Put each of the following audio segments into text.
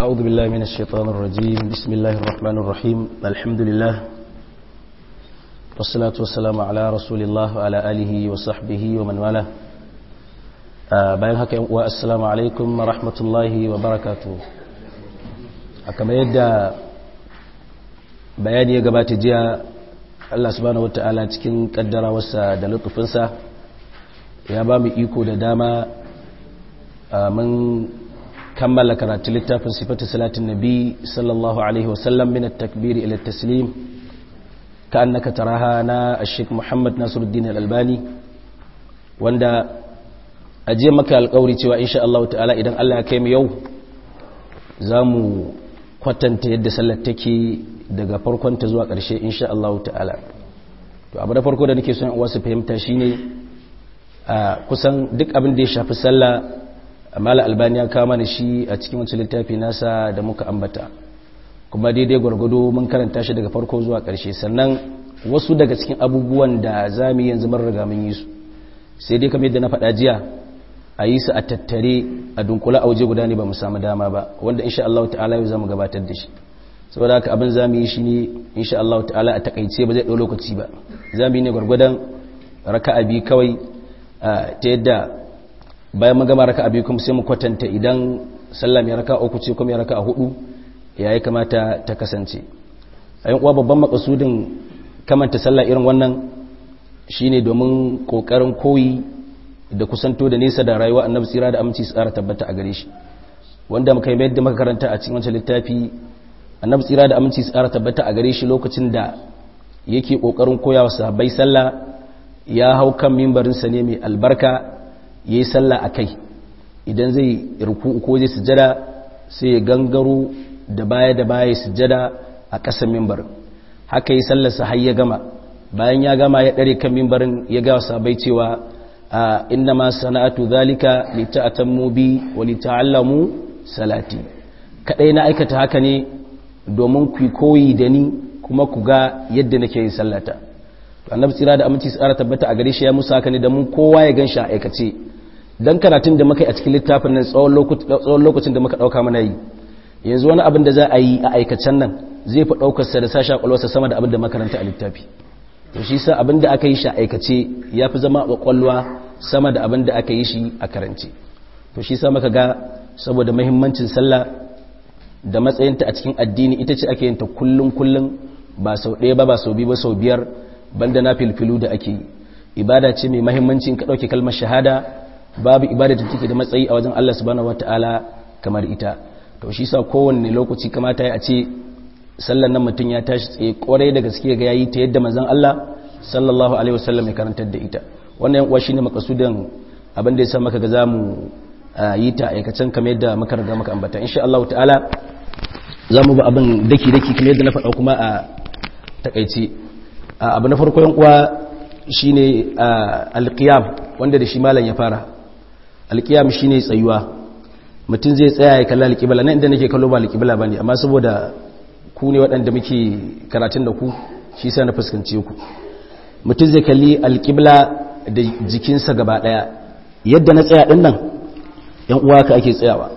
أعوذ بالله من الشيطان الرجيم بسم الله الرحمن الرحيم الحمد لله والصلاة والسلام على رسول الله وعلى آله وصحبه ومن والاه bayan haka yan uwa assalamu alaikum wa rahmatullahi wa barakatuh kamar yadda bayani ya gabata jiya Allah subhanahu wata'ala cikin kaddarawarsa da lutufinsa ya ba mu iko da dama mun kammala karatu littafin sifatu salatin nabi sallallahu alaihi wasallam min at-takbir ila at-taslim ka'annaka taraha na ash-sheikh Muhammad Nasiruddin al-Albani wanda ajiye maka alƙawari cewa insha Allah ta'ala idan Allah ya kai mu yau zamu kwatanta yadda sallar take daga farkon ta zuwa ƙarshe insha Allah ta'ala to abu da farko da nake son uwa su fahimta shine a kusan duk abin da ya shafi sallah mala albani ya kama da shi a cikin wancan littafi nasa da muka ambata kuma daidai gwargwado mun karanta shi daga farko zuwa ƙarshe sannan wasu daga cikin abubuwan da za mu yi yanzu mun riga mun yi su sai dai kamar yadda na faɗa jiya a yi su a tattare a dunkula a waje guda ne ba mu samu dama ba wanda insha Allah ta'ala yau za mu gabatar da shi saboda haka abin za mu yi shi ne insha Allah ta'ala a takaice ba zai ɗau lokaci ba za mu yi ne gwargwadon raka'a biyu kawai ta yadda bayan mun gama raka'a biyu kuma sai mu kwatanta idan sallah mai raka'a uku ce kuma ya raka'a hudu ya yi kamata ta kasance a yin uwa babban makasudin kamanta sallah irin wannan shine domin kokarin koyi da kusanto da nesa da rayuwa annabi tsira da aminci tsara tabbata a gare shi wanda muka yi da muka karanta a cikin wancan littafi annabi tsira da aminci tsara tabbata a gare shi lokacin da yake kokarin koya wa sahabbai sallah ya hau kan mimbarinsa ne mai albarka yayi sallah akai idan zai ruku ko zai sujada sai ya gangaro da baya da baya sujada a ƙasan mimbarin haka yi sallarsa har ya gama bayan ya gama ya ɗare kan mimbarin ya gawa sabai cewa inna ma sana'atu zalika li ta'tammu bi wa li ta'allamu salati kadai na aikata haka ne domin ku koyi da ni kuma ku ga yadda nake yin sallata to annabi tsira da aminci tsara tabbata a gare shi ya musa haka ne da mun kowa ya ganshi a aikace dan karatun da muka yi a cikin littafin nan tsawon lokacin da muka dauka mana yi yanzu wani abin da za a yi a aikacen nan zai fi daukar sa da sashi kwalwarsa sama da abin da makaranta a littafi to shi sa abin da aka yi shi a aikace ya fi zama kwakwalwa sama da abin da aka yi shi a karance to shi sa maka ga saboda mahimmancin sallah da matsayinta a cikin addini ita ce ake yinta kullum kullum ba sau ɗaya ba ba sau biyu ba sau biyar banda na filfilu da ake yi ibada ce mai mahimmancin ka ɗauke kalmar shahada babu ibada da take da matsayi a wajen Allah subhanahu wataala kamar ita to shi sa kowanne lokaci kamata ya ce sallan nan mutum ya tashi tsaye kwarai da gaske ga yayi ta yadda manzon Allah sallallahu alaihi wasallam ya karantar da ita wannan uwa shine makasudan abin da yasa maka ga zamu yi ta aikacen kamar yadda muka riga muka ambata insha Allah ta'ala zamu ba abin daki daki kamar yadda na faɗa kuma a takaice abu na farko yan uwa shine alqiyam wanda da shi malam ya fara alqiyam shine tsayuwa mutum zai tsaya ya kalla alqibla nan inda nake kallo ba alqibla bane amma saboda ku ne waɗanda muke karatun da ku shi sa na fuskance ku mutum zai kalli alƙibla da jikinsa gaba ɗaya yadda na tsaya ɗin nan ‘yan uwa ka ake tsayawa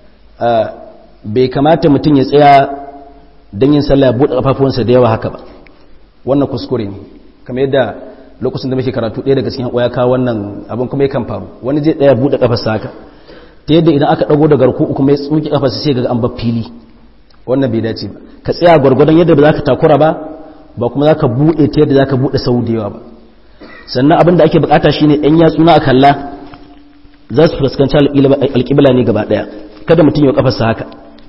bai kamata mutum ya tsaya don yin sallah buɗe ƙafafuwansa da yawa haka ba wannan kuskure ne kamar yadda lokacin da muke karatu ɗaya daga cikin ya kawo wannan abin kuma yakan faru wani zai tsaya buɗe ƙafarsa haka ta yadda idan aka ɗago da garku kuma ya tsuki ƙafarsa sai ga an ba fili wannan bai dace ba ka tsaya gwargwadon yadda ba za ka takura ba ba kuma za ka buɗe ta yadda za ka buɗe sau da yawa ba sannan abin da ake bukata shine ɗan yatsu na kalla za su fuskanci alƙibla ne gaba ɗaya kada mutum ya kafarsa haka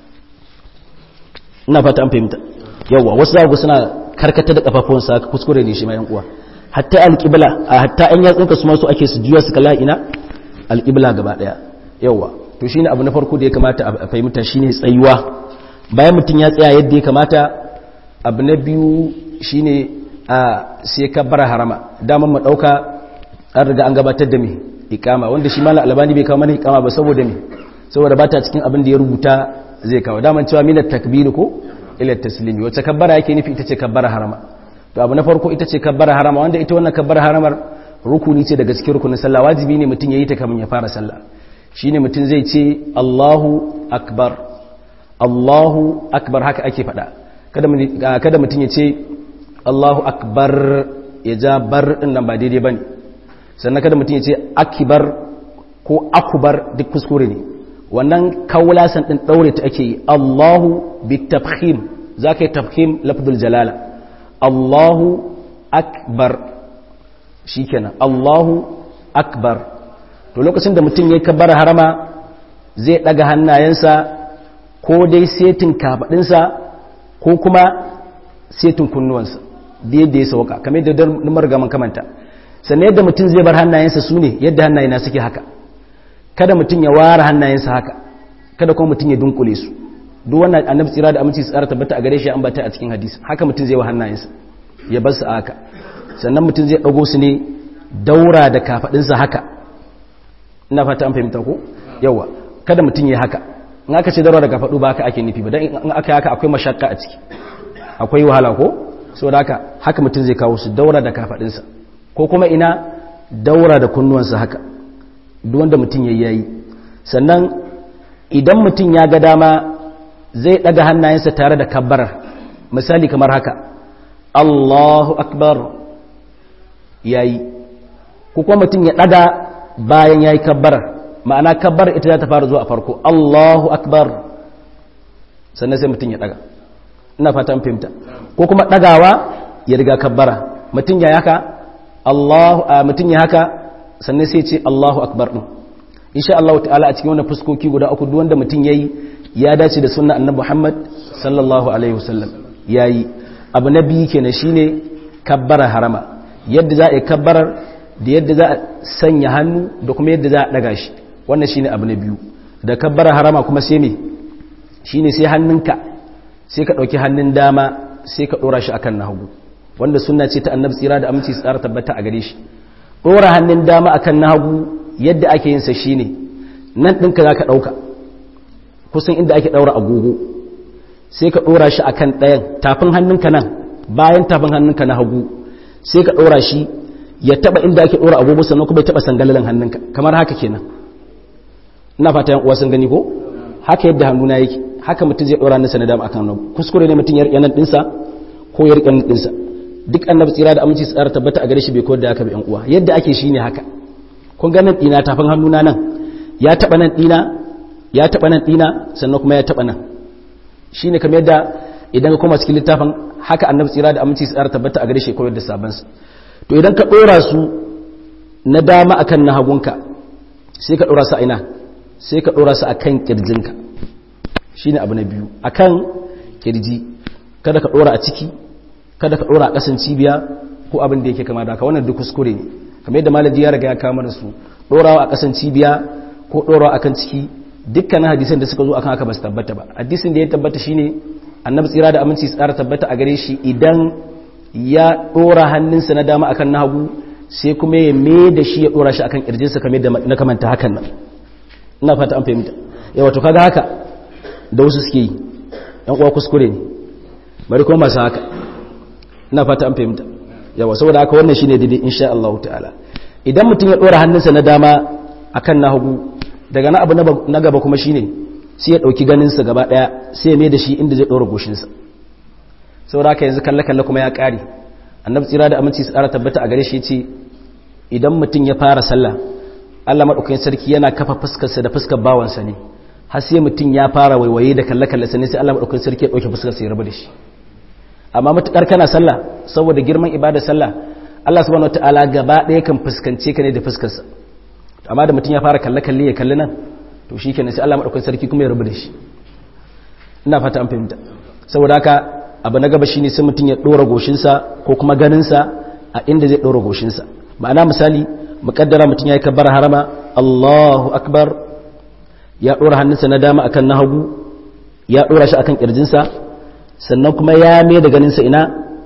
ina fata an fahimta yawa wasu za ku suna karkata da kafafuwansa haka kuskure ne shi ma yan uwa hatta alƙibla a hatta ɗan yatsunka su ma su ake su juya su kalla ina alƙibla gaba ɗaya yawa to shine abu na farko da ya kamata a fahimta shine tsayuwa bayan mutum ya tsaya yadda ya kamata abu na biyu shine a sai ka bara harama daman mu dauka an riga an gabatar da me ikama wanda shi malam albani bai kawo mana ikama ba saboda me saboda ba ta cikin abin da ya rubuta zai kawo daman cewa minat takbir ko ila taslimi wacce kabbara yake nufi ita ce kabbara harama to abu na farko ita ce kabbara harama wanda ita wannan kabbara haramar rukuni ce daga cikin rukunin sallah wajibi ne mutum yayi ta kamin ya fara sallah shine mutum zai ce Allahu akbar Allahu akbar haka ake faɗa kada mutum ya ce Allahu akbar ya ja bar ɗin nan ba daidai ba ne sannan kada mutum ya ce akibar ko akubar duk kuskure ne wannan kawulasan ɗin ɗaure ta ake yi Allahu bi tafhim za ka yi tafhim lafdul jalala Allahu akbar shi kenan Allahu akbar to lokacin da mutum ya kabbar harama zai ɗaga hannayensa ko dai setin kafaɗinsa ko kuma setin kunnuwansa da yadda ya sauka kamar yadda numar gaman kamanta sannan yadda mutum zai bar hannayensa su ne yadda hannayena suke haka kada mutum ya ware hannayensa haka kada kuma mutum ya dunkule su duk wannan annabi tsira da aminci tsara tabbata a gare shi an bata a cikin hadisi haka mutum zai wa hannayensa ya bar su a haka sannan mutum zai dago su ne daura da kafadinsa haka ina fata an fahimta ko yawa kada mutum ya haka in aka ce daura da kafadu ba haka ake nufi ba dan in aka haka akwai mashakka a ciki akwai wahala ko saboda haka haka mutum zai kawo su daura da kafadinsa ko kuma ina daura da kunnuwansa haka duk wanda mutum ya yayi sannan idan mutum ya ga dama zai daga hannayensa tare da kabbarar misali kamar haka Allahu akbar yayi ko kuma mutum ya daga bayan yayi kabbarar ma'ana kabbarar ita za ta fara zuwa a farko Allahu akbar sannan sai mutum ya daga ina fata an fahimta ko kuma dagawa ya riga kabbara mutum ya haka Allahu mutum ya haka sannan sai ce Allahu akbar din insha Allah ta'ala a cikin wannan fuskoki guda uku duk wanda mutum yayi ya dace da sunnar annabi Muhammad sallallahu alaihi wasallam yayi abu na biyu kenan shine kabbara harama yadda za a yi kabbarar da yadda za a sanya hannu da kuma yadda za a daga shi wannan shine abu na biyu da kabbara harama kuma sai me shine sai hannunka sai ka dauki hannun dama sai ka dora shi akan na hagu wanda sunna ce ta annabi tsira da aminci tsara tabbata a gare shi dora hannun dama akan na hagu yadda ake yin sa shine nan ɗinka za ka ɗauka kusan inda ake ɗaura agogo sai ka ɗora shi akan ɗayan tafin hannunka nan bayan tafin hannunka na hagu sai ka ɗora shi ya taɓa inda ake ɗora agogo sannan kuma ya taɓa sangalalin hannunka kamar haka kenan ina fata yan uwa sun gani ko haka yadda hannuna yake haka mutum zai ɗora hannunsa na dama akan nan kuskure ne mutum ya riƙe nan ɗinsa ko ya riƙe nan ɗinsa duk annabi tsira da aminci tsara tabbata a gare shi bai koyar da haka ba yan uwa yadda ake shine haka kun ga nan ɗina tafin hannuna nan ya taɓa nan ɗina ya taɓa nan ɗina sannan kuma ya taɓa nan shi ne kamar yadda idan ka koma cikin littafin haka annabi tsira da aminci tsara tabbata a gare shi koyar da sabansa to idan ka ɗora su na dama akan na hagunka sai ka ɗora su a ina sai ka ɗora su a kan ƙirjinka shi ne abu na biyu a kan ƙirji kada ka ɗora a ciki kada ka ɗora a ƙasan cibiya ko abin da yake kama da haka wannan duk kuskure ne kamar yadda malaji ya riga ya kama da su ɗorawa a ƙasan cibiya ko ɗorawa akan ciki dukkanin hadisan da suka zo akan haka ba su tabbata ba hadisin da ya tabbata shine annabi tsira da aminci tsara tabbata a gare shi idan ya ɗora hannunsa na dama akan na hagu sai kuma ya me da shi ya ɗora shi akan ƙirjinsa kamar da na kamanta hakan nan ina fata an fahimta yawa to kaga haka da wasu suke yi yan uwa kuskure ne bari kuma masu haka ina fata an fahimta yawa saboda haka wannan shine daidai insha Allah ta'ala idan mutum ya ɗora hannunsa na dama akan na hagu daga na abu na gaba kuma shine sai ya dauki ganinsa gaba daya sai ya mai da shi inda zai dora goshinsa saboda haka yanzu kalle kalle kuma ya kare annabi tsira da aminci su tsara tabbata a gare shi yace idan mutum ya fara sallah Allah madaukakin sarki yana kafa fuskarsa da fuskar bawansa ne har sai mutum ya fara waiwaye da kalle kalle sai Allah madaukakin sarki ya dauke fuskar sa ya rabu da shi amma mutukar kana sallah saboda girman ibada sallah Allah subhanahu wataala gaba daya kan fuskance ka ne da fuskarsa amma da mutum ya fara kalle-kalle ya kalli nan to shi kenan sai Allah maɗaukar sarki kuma ya rabu da shi ina fata an fahimta saboda haka abu na gaba shi ne sai mutum ya ɗora goshinsa ko kuma ganinsa a inda zai ɗora goshinsa ma'ana misali muƙaddara mutum ya yi kabbar harama Allahu akbar ya ɗora hannunsa na dama akan na hagu ya ɗora shi akan ƙirjinsa sannan kuma ya mai da ganinsa ina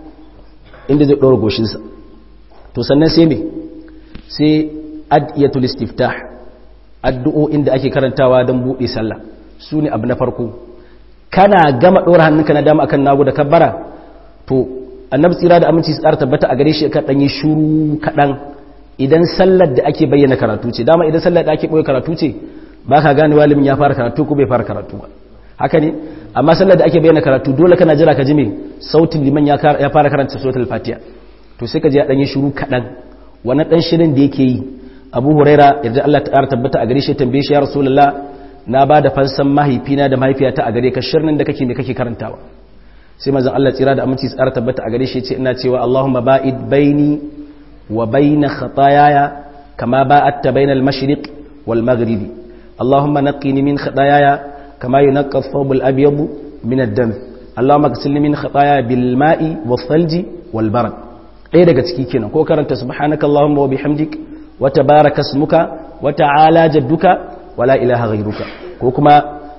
inda zai ɗora goshinsa to sannan sai me sai adiyatul istiftah addu'o'in da ake karantawa don buɗe sallah su ne abu na farko kana gama ɗora hannunka na dama akan nagu da kabbara to annabi tsira da aminci tsara tabbata a gare shi ka ɗanyi shuru kaɗan idan sallar da ake bayyana karatu ce dama idan sallar da ake ɓoye karatu ce ba ka gane walimin ya fara karatu ko bai fara karatu ba haka ne amma sallar da ake bayyana karatu dole kana jira ka ji me sautin liman ya fara karanta suratul fatiha to sai ka ji ya dan yi shiru kadan wannan dan shirin da yake yi Abu Huraira yadda Allah ta tabbata a gare shi tambaye shi ya Rasulullah na ba da fansan mahaifina da mahaifiyata a gare ka shirnin da kake me kake karantawa sai manzon Allah tsira da aminci tsara tabbata a gare shi ce ina cewa Allahumma ba'id baini wa baina khataayaya kama ba'adta bainal mashriq wal maghribi Allahumma naqqini min khataayaya kama yunqqa ath-thawb al-abyad min ad-dam Allahumma ghsilni min khataayaya bil ma'i was-salji wal barad ɗaya daga ciki kenan ko karanta subhanaka Allahumma wa bihamdik wa tabaraka ismuka wa ta'ala jadduka wa la ilaha ghayruka ko kuma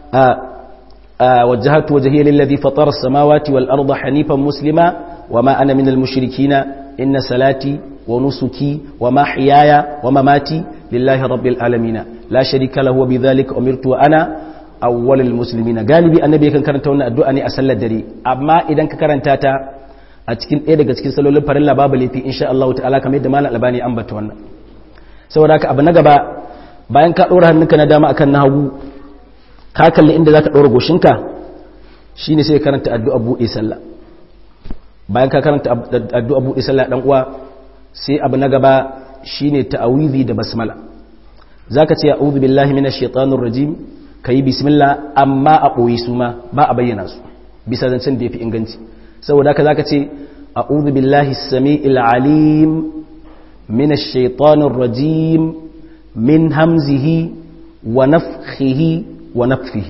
وجهت وجهي للذي فطر السماوات والأرض حنيفا مسلما وما أنا من المشركين إن صلاتي ونسكي ومحياي ومماتي لله رب العالمين لا شريك له وبذلك أمرت وأنا أول المسلمين galibi annabi kan karanta wannan addu'a ne a sallar dare amma idan ka karanta ta a cikin ɗaya daga cikin salolin farilla babu laifi insha Allah ta'ala kamar yadda malam albani ambata wannan saboda haka abu na gaba bayan ka ɗora hannunka na dama akan na hagu ka kalli inda za ka ɗora goshinka shi ne sai karanta addu'a buɗe sallah bayan ka karanta addu'a buɗe sallah ɗan uwa sai abu na gaba shi ne ta'awizi da basmala za ka ce a'udhu billahi minash shaitanir rajim ka yi bismillah amma a ɓoye su ma ba a bayyana su bisa zancen da ya fi inganci saboda haka za ka ce a'udhu billahi sami'il alim minash shaitanir rajim min hamzihi wa nafthihi ونفخه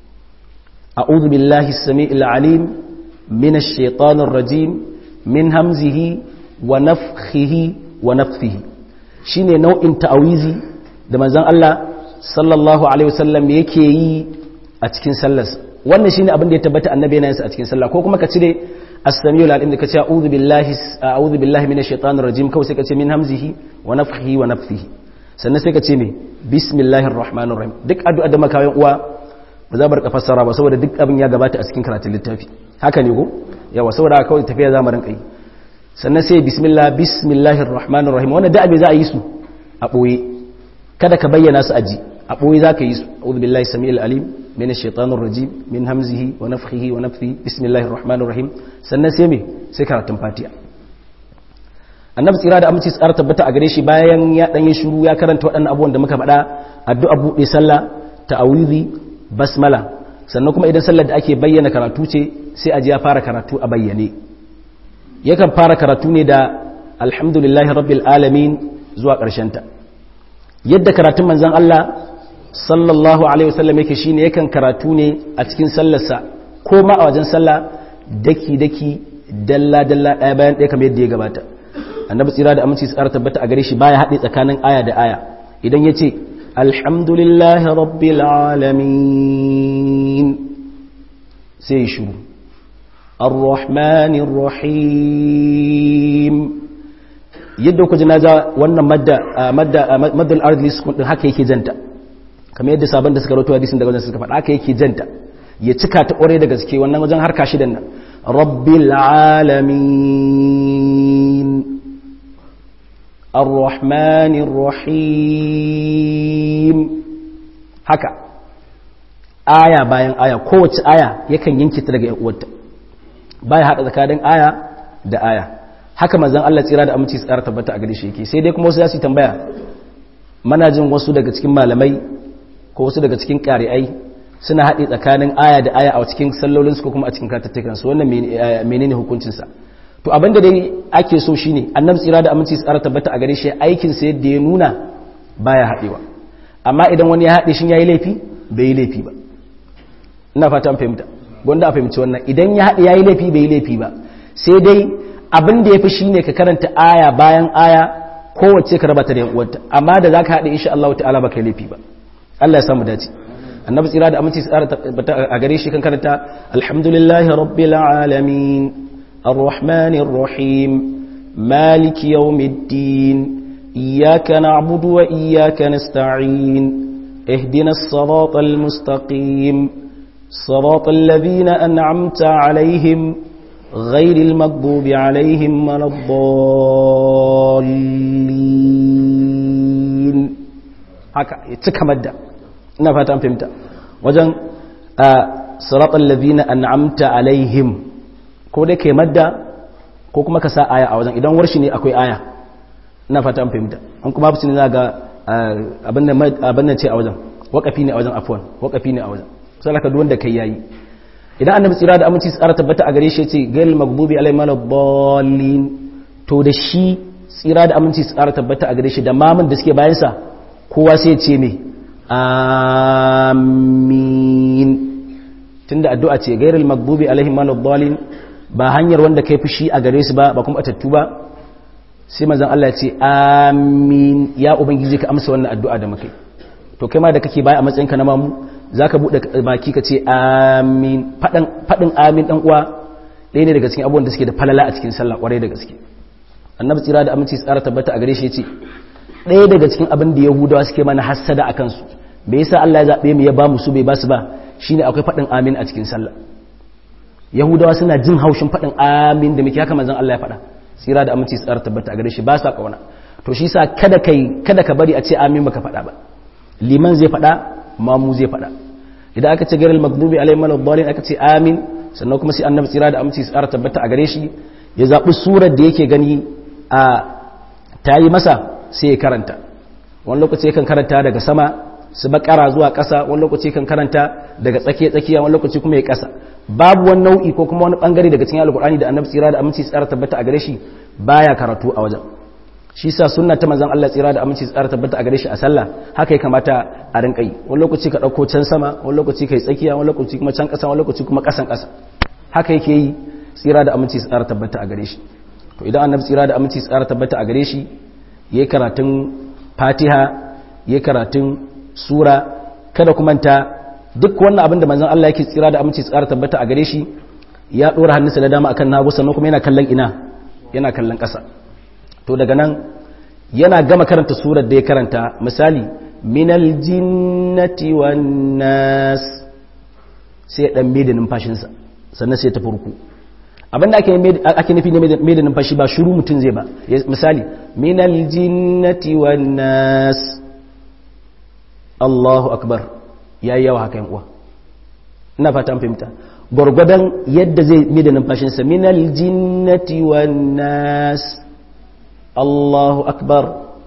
أعوذ بالله السميع العليم من الشيطان الرجيم من همزه ونفخه ونفثه shine nau'in ta'awizi da manzon Allah sallallahu alaihi wasallam yake yi a cikin sallar wannan shine abin da ya tabbata annabi yana yin a cikin sallah ko kuma ka cire as-sami'ul alim da ka ce a'udhu billahi a'udhu billahi minash shaitanir rajim kawai sai ka ce min hamzihi wa nafthihi wa nafthihi sannan sai ka ce me bismillahir rahmanir rahim duk addu'a da makawayin uwa ba za bar ka fassara ba saboda duk abin ya gabata a cikin karatun littafi haka ne ko yawa saboda kawai tafiya za mu rinka yi sannan sai bismillah bismillahir rahmanir rahim wannan da abin za a yi su a boye kada ka bayyana su aji a boye za ka yi su a'udhu billahi samiil alim minash shaitanir rajim min hamzihi wa nafthihi wa nafthihi bismillahir rahmanir rahim sannan sai me sai karatun fatiha annabi tsira da aminci tsara tabbata a gare shi bayan ya dan yi shiru ya karanta waɗannan abubuwan da muka faɗa addu'a buɗe sallah ta'awizi basmala sannan kuma idan sallar da ake bayyana karatu ce sai a ji ya fara karatu a bayyane yakan fara karatu ne da alhamdulillahi rabbil alamin zuwa ƙarshen ta yadda karatun manzon Allah sallallahu alaihi wasallam yake shine yakan karatu ne a cikin sallarsa ko ma a wajen sallah daki daki dalla dalla ɗaya bayan ɗaya kamar yadda ya gabata annabi tsira da aminci tsara tabbata a gare shi baya haɗe tsakanin aya da aya idan ya ce alhamdulillahi rabbil alamin sai shuru arrahmanir rahim yadda ku ji na za wannan madda madda maddal ardi sukun din haka yake janta kamar yadda sabon da suka rawaito hadisin daga wajen suka faɗa haka yake janta ya cika ta ƙware da gaske wannan wajen harka shidan nan rabbil alamin الرحمن الرحيم haka aya bayan aya kowace aya yakan yanke ta daga uwarta baya hada tsakanin aya da aya haka manzon Allah tsira da aminci tsara tabbata a gare shi yake sai dai kuma wasu za su tambaya mana jin wasu daga cikin malamai ko wasu daga cikin ƙari'ai suna haɗe tsakanin aya da aya a cikin sallolinsu ko kuma a cikin katattakansu wannan menene hukuncinsa to abinda dai ake so shine annabi tsira da aminci tsara tabbata a gare shi aikin sa yadda ya nuna baya haɗewa amma idan wani ya haɗe shi yayi laifi bai yi laifi ba ina fata an fahimta gwanda a fahimci wannan idan ya haɗe yayi laifi bai yi laifi ba sai dai abin da yafi shine ka karanta aya bayan aya kowace ka raba ta da yan uwarta amma da zaka haɗe insha Allah ta'ala baka yi laifi ba Allah ya samu dace annabi tsira da aminci tsara tabbata a gare shi kan karanta alhamdulillahi rabbil alamin الرحمن الرحيم مالك يوم الدين إياك نعبد وإياك نستعين اهدنا الصراط المستقيم صراط الذين أنعمت عليهم غير المغضوب عليهم ولا الضالين haka ya cika madda ina fata an fahimta wajen siratal ladina an'amta alaihim ko dai kai madda ko kuma ka sa aya a wajen idan warshi ne akwai aya ina fata an fahimta an kuma babu ne za ga abin nan ce a wajen wakafi ne a wajen afwan wakafi ne a wajen sai ka duk wanda kai yayi idan annabi tsira da aminci tsara tabbata a gare shi yace gail maghdubi alaihim waladdallin to da shi tsira da aminci tsara tabbata a gare shi da mamun da suke bayan sa kowa sai ya ce me amin tunda addu'a ce gairul maghdubi alaihim waladdallin ba hanyar wanda kai fushi a gare su ba ba kuma atattu ba sai manzon Allah ya ce amin ya ubangiji ka amsa wannan addu'a da mukai to kai ma da kake baya a matsayinka na mamu zaka bude baki ka ce amin fadan fadin amin dan uwa ɗaya ne daga cikin abubuwan da suke da falala a cikin sallah kwarai da gaske annabi tsira da aminci tsara tabbata a gare shi yace ɗaya daga cikin abin da yahudawa suke mana hassada a kansu bai yasa Allah ya zabe mu ya ba mu su bai ba su ba shine akwai fadin amin a cikin sallah yahudawa suna jin haushin fadin amin da muke haka manzon Allah ya faɗa tsira da aminci tsara tabbata a gare shi ba sa kauna to shi sa kada kai kada ka bari a ce amin baka faɗa ba liman zai faɗa mamu zai faɗa idan aka ce gairil magdubi alaihim waladdallin aka ce amin sannan kuma sai annabi tsira da aminci tsara tabbata a gare shi ya zaɓi surar da yake gani a tayi masa sai ya karanta wani lokaci yakan karanta daga sama su bakara zuwa ƙasa wani lokaci kan karanta daga tsakiya tsakiya wani lokaci kuma ya ƙasa babu wani nau'i ko kuma wani bangare daga cikin alkur'ani da annabi tsira da aminci tsara tabbata a gare shi baya karatu a wajen shi sa sunna ta manzon Allah tsira da aminci tsara tabbata a gare shi a sallah haka ya kamata a rinka yi wani lokaci ka dauko can sama wani lokaci kai tsakiya wani lokaci kuma can ƙasa wani lokaci kuma ƙasan ƙasa haka yake yi tsira da aminci tsara tabbata a gare shi to idan annabi tsira da aminci tsara tabbata a gare shi yayi karatun Fatiha yayi karatun sura kada kuma ta duk wannan abin da manzon Allah yake tsira da aminci tsara tabbata a gare shi ya dora hannunsa da dama akan nagu sannan kuma yana kallon ina yana kallon ƙasa to daga nan yana gama karanta surar da ya karanta misali minal jinnati wan nas sai ya dan da numfashinsa sannan sai ya tafi ruku abin da ake ake nufi ne da numfashi ba shiru mutum zai ba misali minal jinnati wan nas Allahu akbar ya yi yawa haka uwa ina fata an fahimta gwargwadon yadda zai mi da numfashinsa minal jinnati wan nas Allahu akbar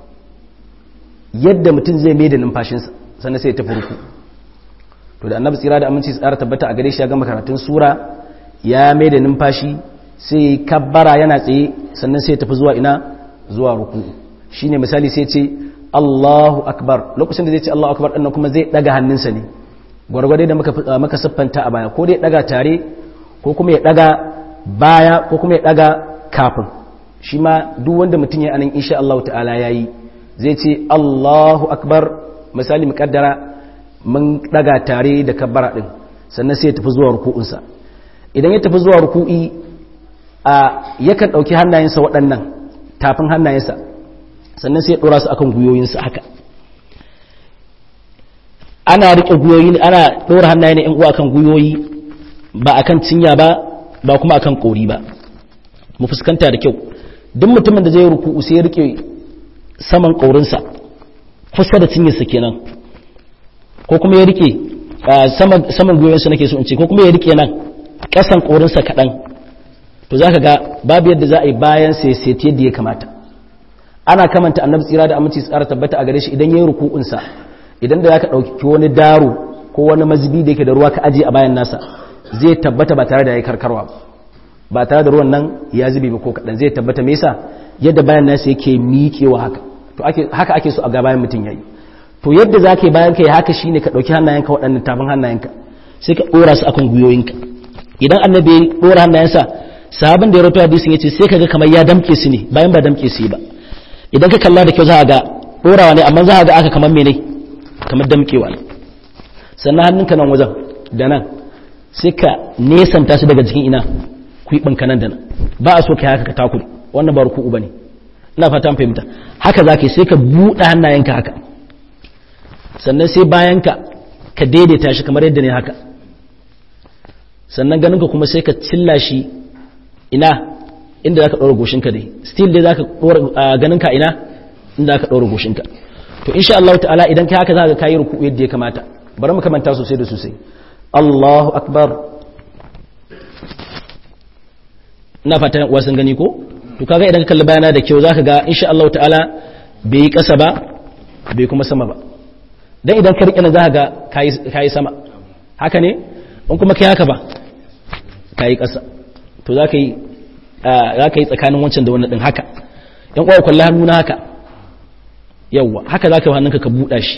yadda mutum zai mai da numfashinsa sannan sai ta furku to da annabi tsira da aminci tsara tabbata a gare shi ya gama karatun sura ya mai da numfashi sai kabbara yana tsaye sannan sai tafi zuwa ina zuwa ruku shine misali sai ce Allahu akbar lokacin da zai ce Allahu akbar ɗannan kuma zai ɗaga hannunsa ne gwargwade da maka siffanta a baya ko dai ɗaga tare ko kuma ya ɗaga baya ko kuma ya ɗaga kafin shi ma duk wanda mutum ya anan insha Allah ta'ala ya yi zai ce Allahu akbar misali muƙaddara mun ɗaga tare da kabbara ɗin sannan sai ya tafi zuwa ruku'unsa idan ya tafi zuwa ruku'i a yakan ɗauki hannayensa waɗannan tafin hannayensa sannan sai ya ɗora su akan guyoyinsa haka ana riƙe guyoyi ana ɗora hannaye na 'yan uwa akan guyoyi ba akan cinya ba ba kuma akan ƙori ba mu fuskanta da kyau duk mutumin da zai ruku'u sai ya riƙe saman ƙaurinsa kusa da cinyarsa kenan ko kuma ya riƙe saman guyoyinsa nake so in ce ko kuma ya riƙe nan ƙasan ƙaurinsa kaɗan to za ka ga babu yadda za a yi bayan sai sai yadda ya kamata ana kamanta annabi tsira da aminci tsara tabbata a gare shi idan yayi ruku'unsa idan da zaka dauki wani daro ko wani mazubi da yake da ruwa ka aje a bayan nasa zai tabbata ba tare da yayi karkarwa ba tare da ruwan nan ya zube ba ko kadan zai tabbata me yasa yadda bayan nasa yake miƙewa haka to ake haka ake so a ga bayan mutun yayi to yadda zaka yi bayan kai haka shine ka dauki hannayenka waɗannan tafin hannayenka sai ka dora su akan guyoyinka idan annabi ya dora hannayensa sahabin da ya rawaito hadisin yace sai kaga kamar ya damke su ne bayan ba damke su ba idan ka kalla da kyau za a ga ɗorawa ne amma za a ga aka kamar mene kamar damkewa ne sannan hannunka nan wajen da nan sai ka nesanta su daga jikin ina kwiɓinka nan da nan ba a so ka haka ka takuri wannan ba ruku'u ba ne ina fata an fahimta haka za ka sai ka buɗe hannayenka haka sannan sai bayanka ka daidaita shi kamar yadda ne haka sannan ganinka kuma sai ka cilla shi ina inda za ka ɗora goshinka dai still dai za ka ɗora ganinka ina inda za ka ɗora goshinka to insha Allah ta'ala idan kai haka za ka kayi ruku yadda ya kamata bari mu kamanta sosai da sosai Allahu akbar na fatan wasan gani ko to kaga idan ka kalli bayana da kyau zaka ga insha Allah ta'ala bai yi kasa ba bai kuma sama ba dan idan ka rike nan zaka ga kai kai sama haka ne in kuma kai haka ba kai kasa to zaka yi zaka yi tsakanin wancan da wannan din haka yan uwa kullu hannu na haka yawa haka zaka yi hannunka ka buɗa shi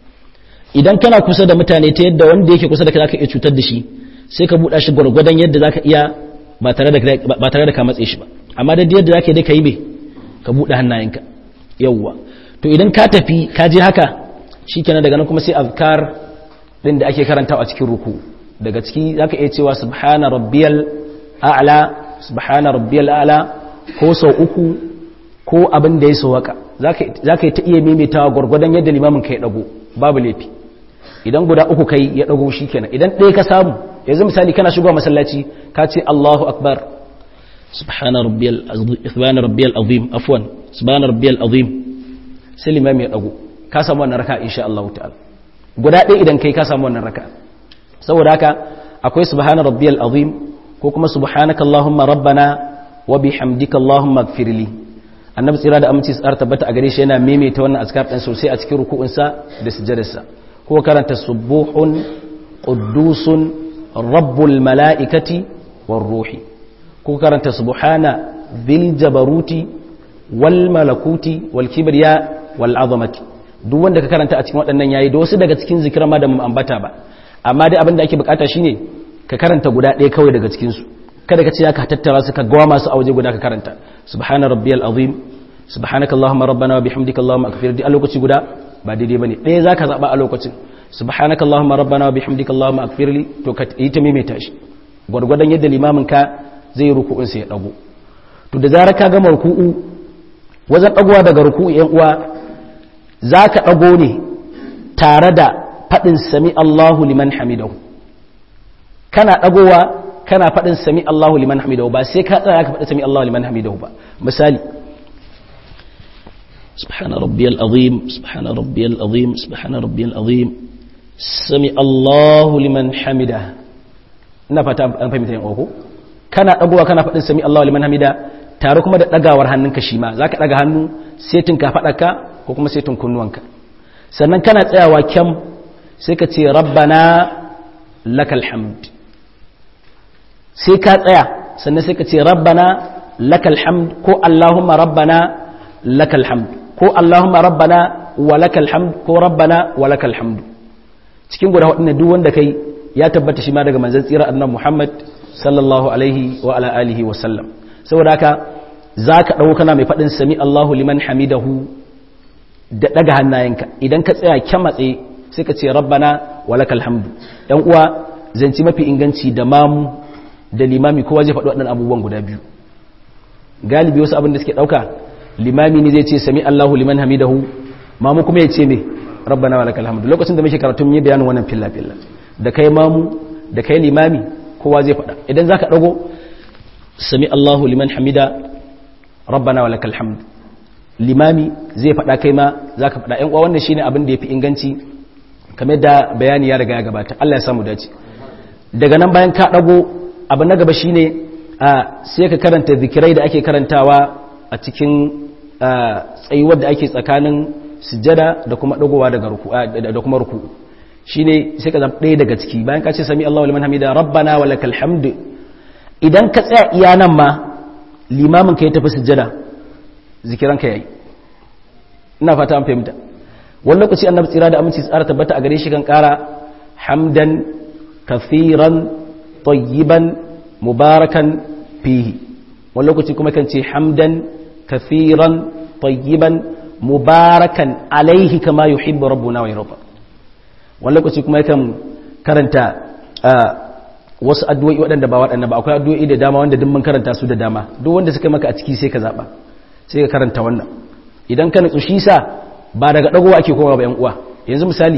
idan kana kusa da mutane ta yadda wanda yake kusa da kai zaka iya cutar da shi sai ka buɗa shi gwargwadon yadda zaka iya ba tare da ka matse shi ba amma da yadda zaka yi dai ka yi me ka buɗe hannayenka yawwa to idan ka tafi ka je haka shikenan daga nan kuma sai azkar din da ake karantawa a cikin ruku daga ciki zaka iya cewa subhana rabbiyal a'la subhana rabbiyal a'la ko sau uku ko abin da ya sawaka zaka zaka yi ta iya maimaitawa gwargwadon yadda limamin ka ya dago babu laifi idan guda uku kai ya dago shikenan idan ɗaya ka samu yanzu misali kana shigowa masallaci ka ce Allahu akbar subhana rabbiyal subhana rabbiyal azim afwan subhana rabbiyal azim sai limam ya dago ka samu wannan raka insha Allah ta'ala guda ɗaya idan kai ka samu wannan raka saboda haka akwai subhana rabbiyal azim ko kuma subhanaka allahumma rabbana wa bihamdika allahumma ighfirli annabi tsira da aminci tsar tabbata a gare shi yana maimaita wannan azkar din sosai a cikin ruku'unsa da sujjadarsa ko karanta subuhun quddusun rabbul mala'ikati war ruhi ko karanta subhana dhil jabaruti wal malakuti wal kibriya wal azamati duk wanda ka karanta a cikin waɗannan yayi da wasu daga cikin zikiran ma da mu ambata ba amma dai abin da ake bukata shine ka karanta guda ɗaya kawai daga cikin su kada ka ce ka tattara su ka gawa masu a waje guda ka karanta subhana rabbiyal azim subhanaka allahumma rabbana wa bihamdika allahumma akfir di a lokaci guda ba daidai bane ɗaya zaka zaba a lokacin subhanaka allahumma rabbana wa bihamdika allahumma akfir li to ka yi ta maimaita shi gwargwadon yadda limamin ka zai yi ruku'un sai ya dago to da zarar ka gama ruku'u wajen dagowa daga ruku'u yan uwa zaka dago ne tare da fadin sami Allahu liman hamidahu kana dagowa kana fadin sami Allahu liman hamidahu ba sai ka tsaya ka fadi sami Allahu liman hamidahu ba misali سبحان ربي العظيم سبحان ربي العظيم سبحان ربي العظيم سمع الله لمن حمده ina fata an fahimta yin oho kana dagowa kana faɗin sami Allahu liman hamida tare kuma da dagawar hannunka shi ma zaka daga hannu setin ka faɗaka ko kuma setin kunnuwanka sannan kana tsayawa kyam sai ka ce rabbana lakal hamd sai ka tsaya sannan sai ka ce rabbana lakal hamd ko allahumma rabbana lakal hamd ko allahumma rabbana wa lakal hamd ko rabbana wa lakal hamd cikin guda waɗannan duk wanda kai ya tabbata shi ma daga manzon tsira annabi Muhammad sallallahu alaihi wa ala alihi wa sallam saboda haka zaka dawo kana mai fadin sami Allahu liman hamidahu da daga hannayenka idan ka tsaya kyamatse sai ka ce rabbana walakal hamdu dan uwa zanci mafi inganci da mamu da limami kowa zai faɗi waɗannan abubuwan guda biyu galibi wasu abin da suke ɗauka limami ne zai ce sami Allahu liman hamidahu mamu kuma ya ce me rabbana walakal hamdu lokacin da muke karatu mun yi bayanin wannan filla filla da kai mamu da kai limami kowa zai faɗa idan zaka dago sami Allahu liman hamida rabbana walakal hamdu limami zai faɗa kai ma zaka faɗa ƴan uwa wannan shine abin da yafi inganci kamar da bayani ya riga ya gabata Allah ya samu dace daga nan bayan ka dago abu na gaba shine sai ka karanta zikirai da ake karantawa a cikin tsayuwar da ake tsakanin sujjada da kuma dagowa daga ruku da kuma ruku shine sai ka zama ɗaya daga ciki bayan ka ce sami Allahu liman hamida rabbana wa lakal hamd idan ka tsaya iya nan ma limamin ka ya tafi sujjada zikiran ka yayi ina fata an fahimta wani lokaci annabi tsira da aminci tsara tabbata a gare shi kan kara hamdan kafiran tayyiban mubarakan fihi wani lokaci kuma kan ce hamdan kafiran tayyiban mubarakan alaihi kama yuhibbu rabbuna wa yarda wani lokaci kuma yakan karanta wasu addu'o'i waɗanda ba waɗanda ba akwai addu'o'i da dama wanda duk mun karanta su da dama duk wanda suka maka a ciki sai ka zaba sai ka karanta wannan idan ka nutsu shi sa ba daga dagowa ake kowa ba yan uwa yanzu misali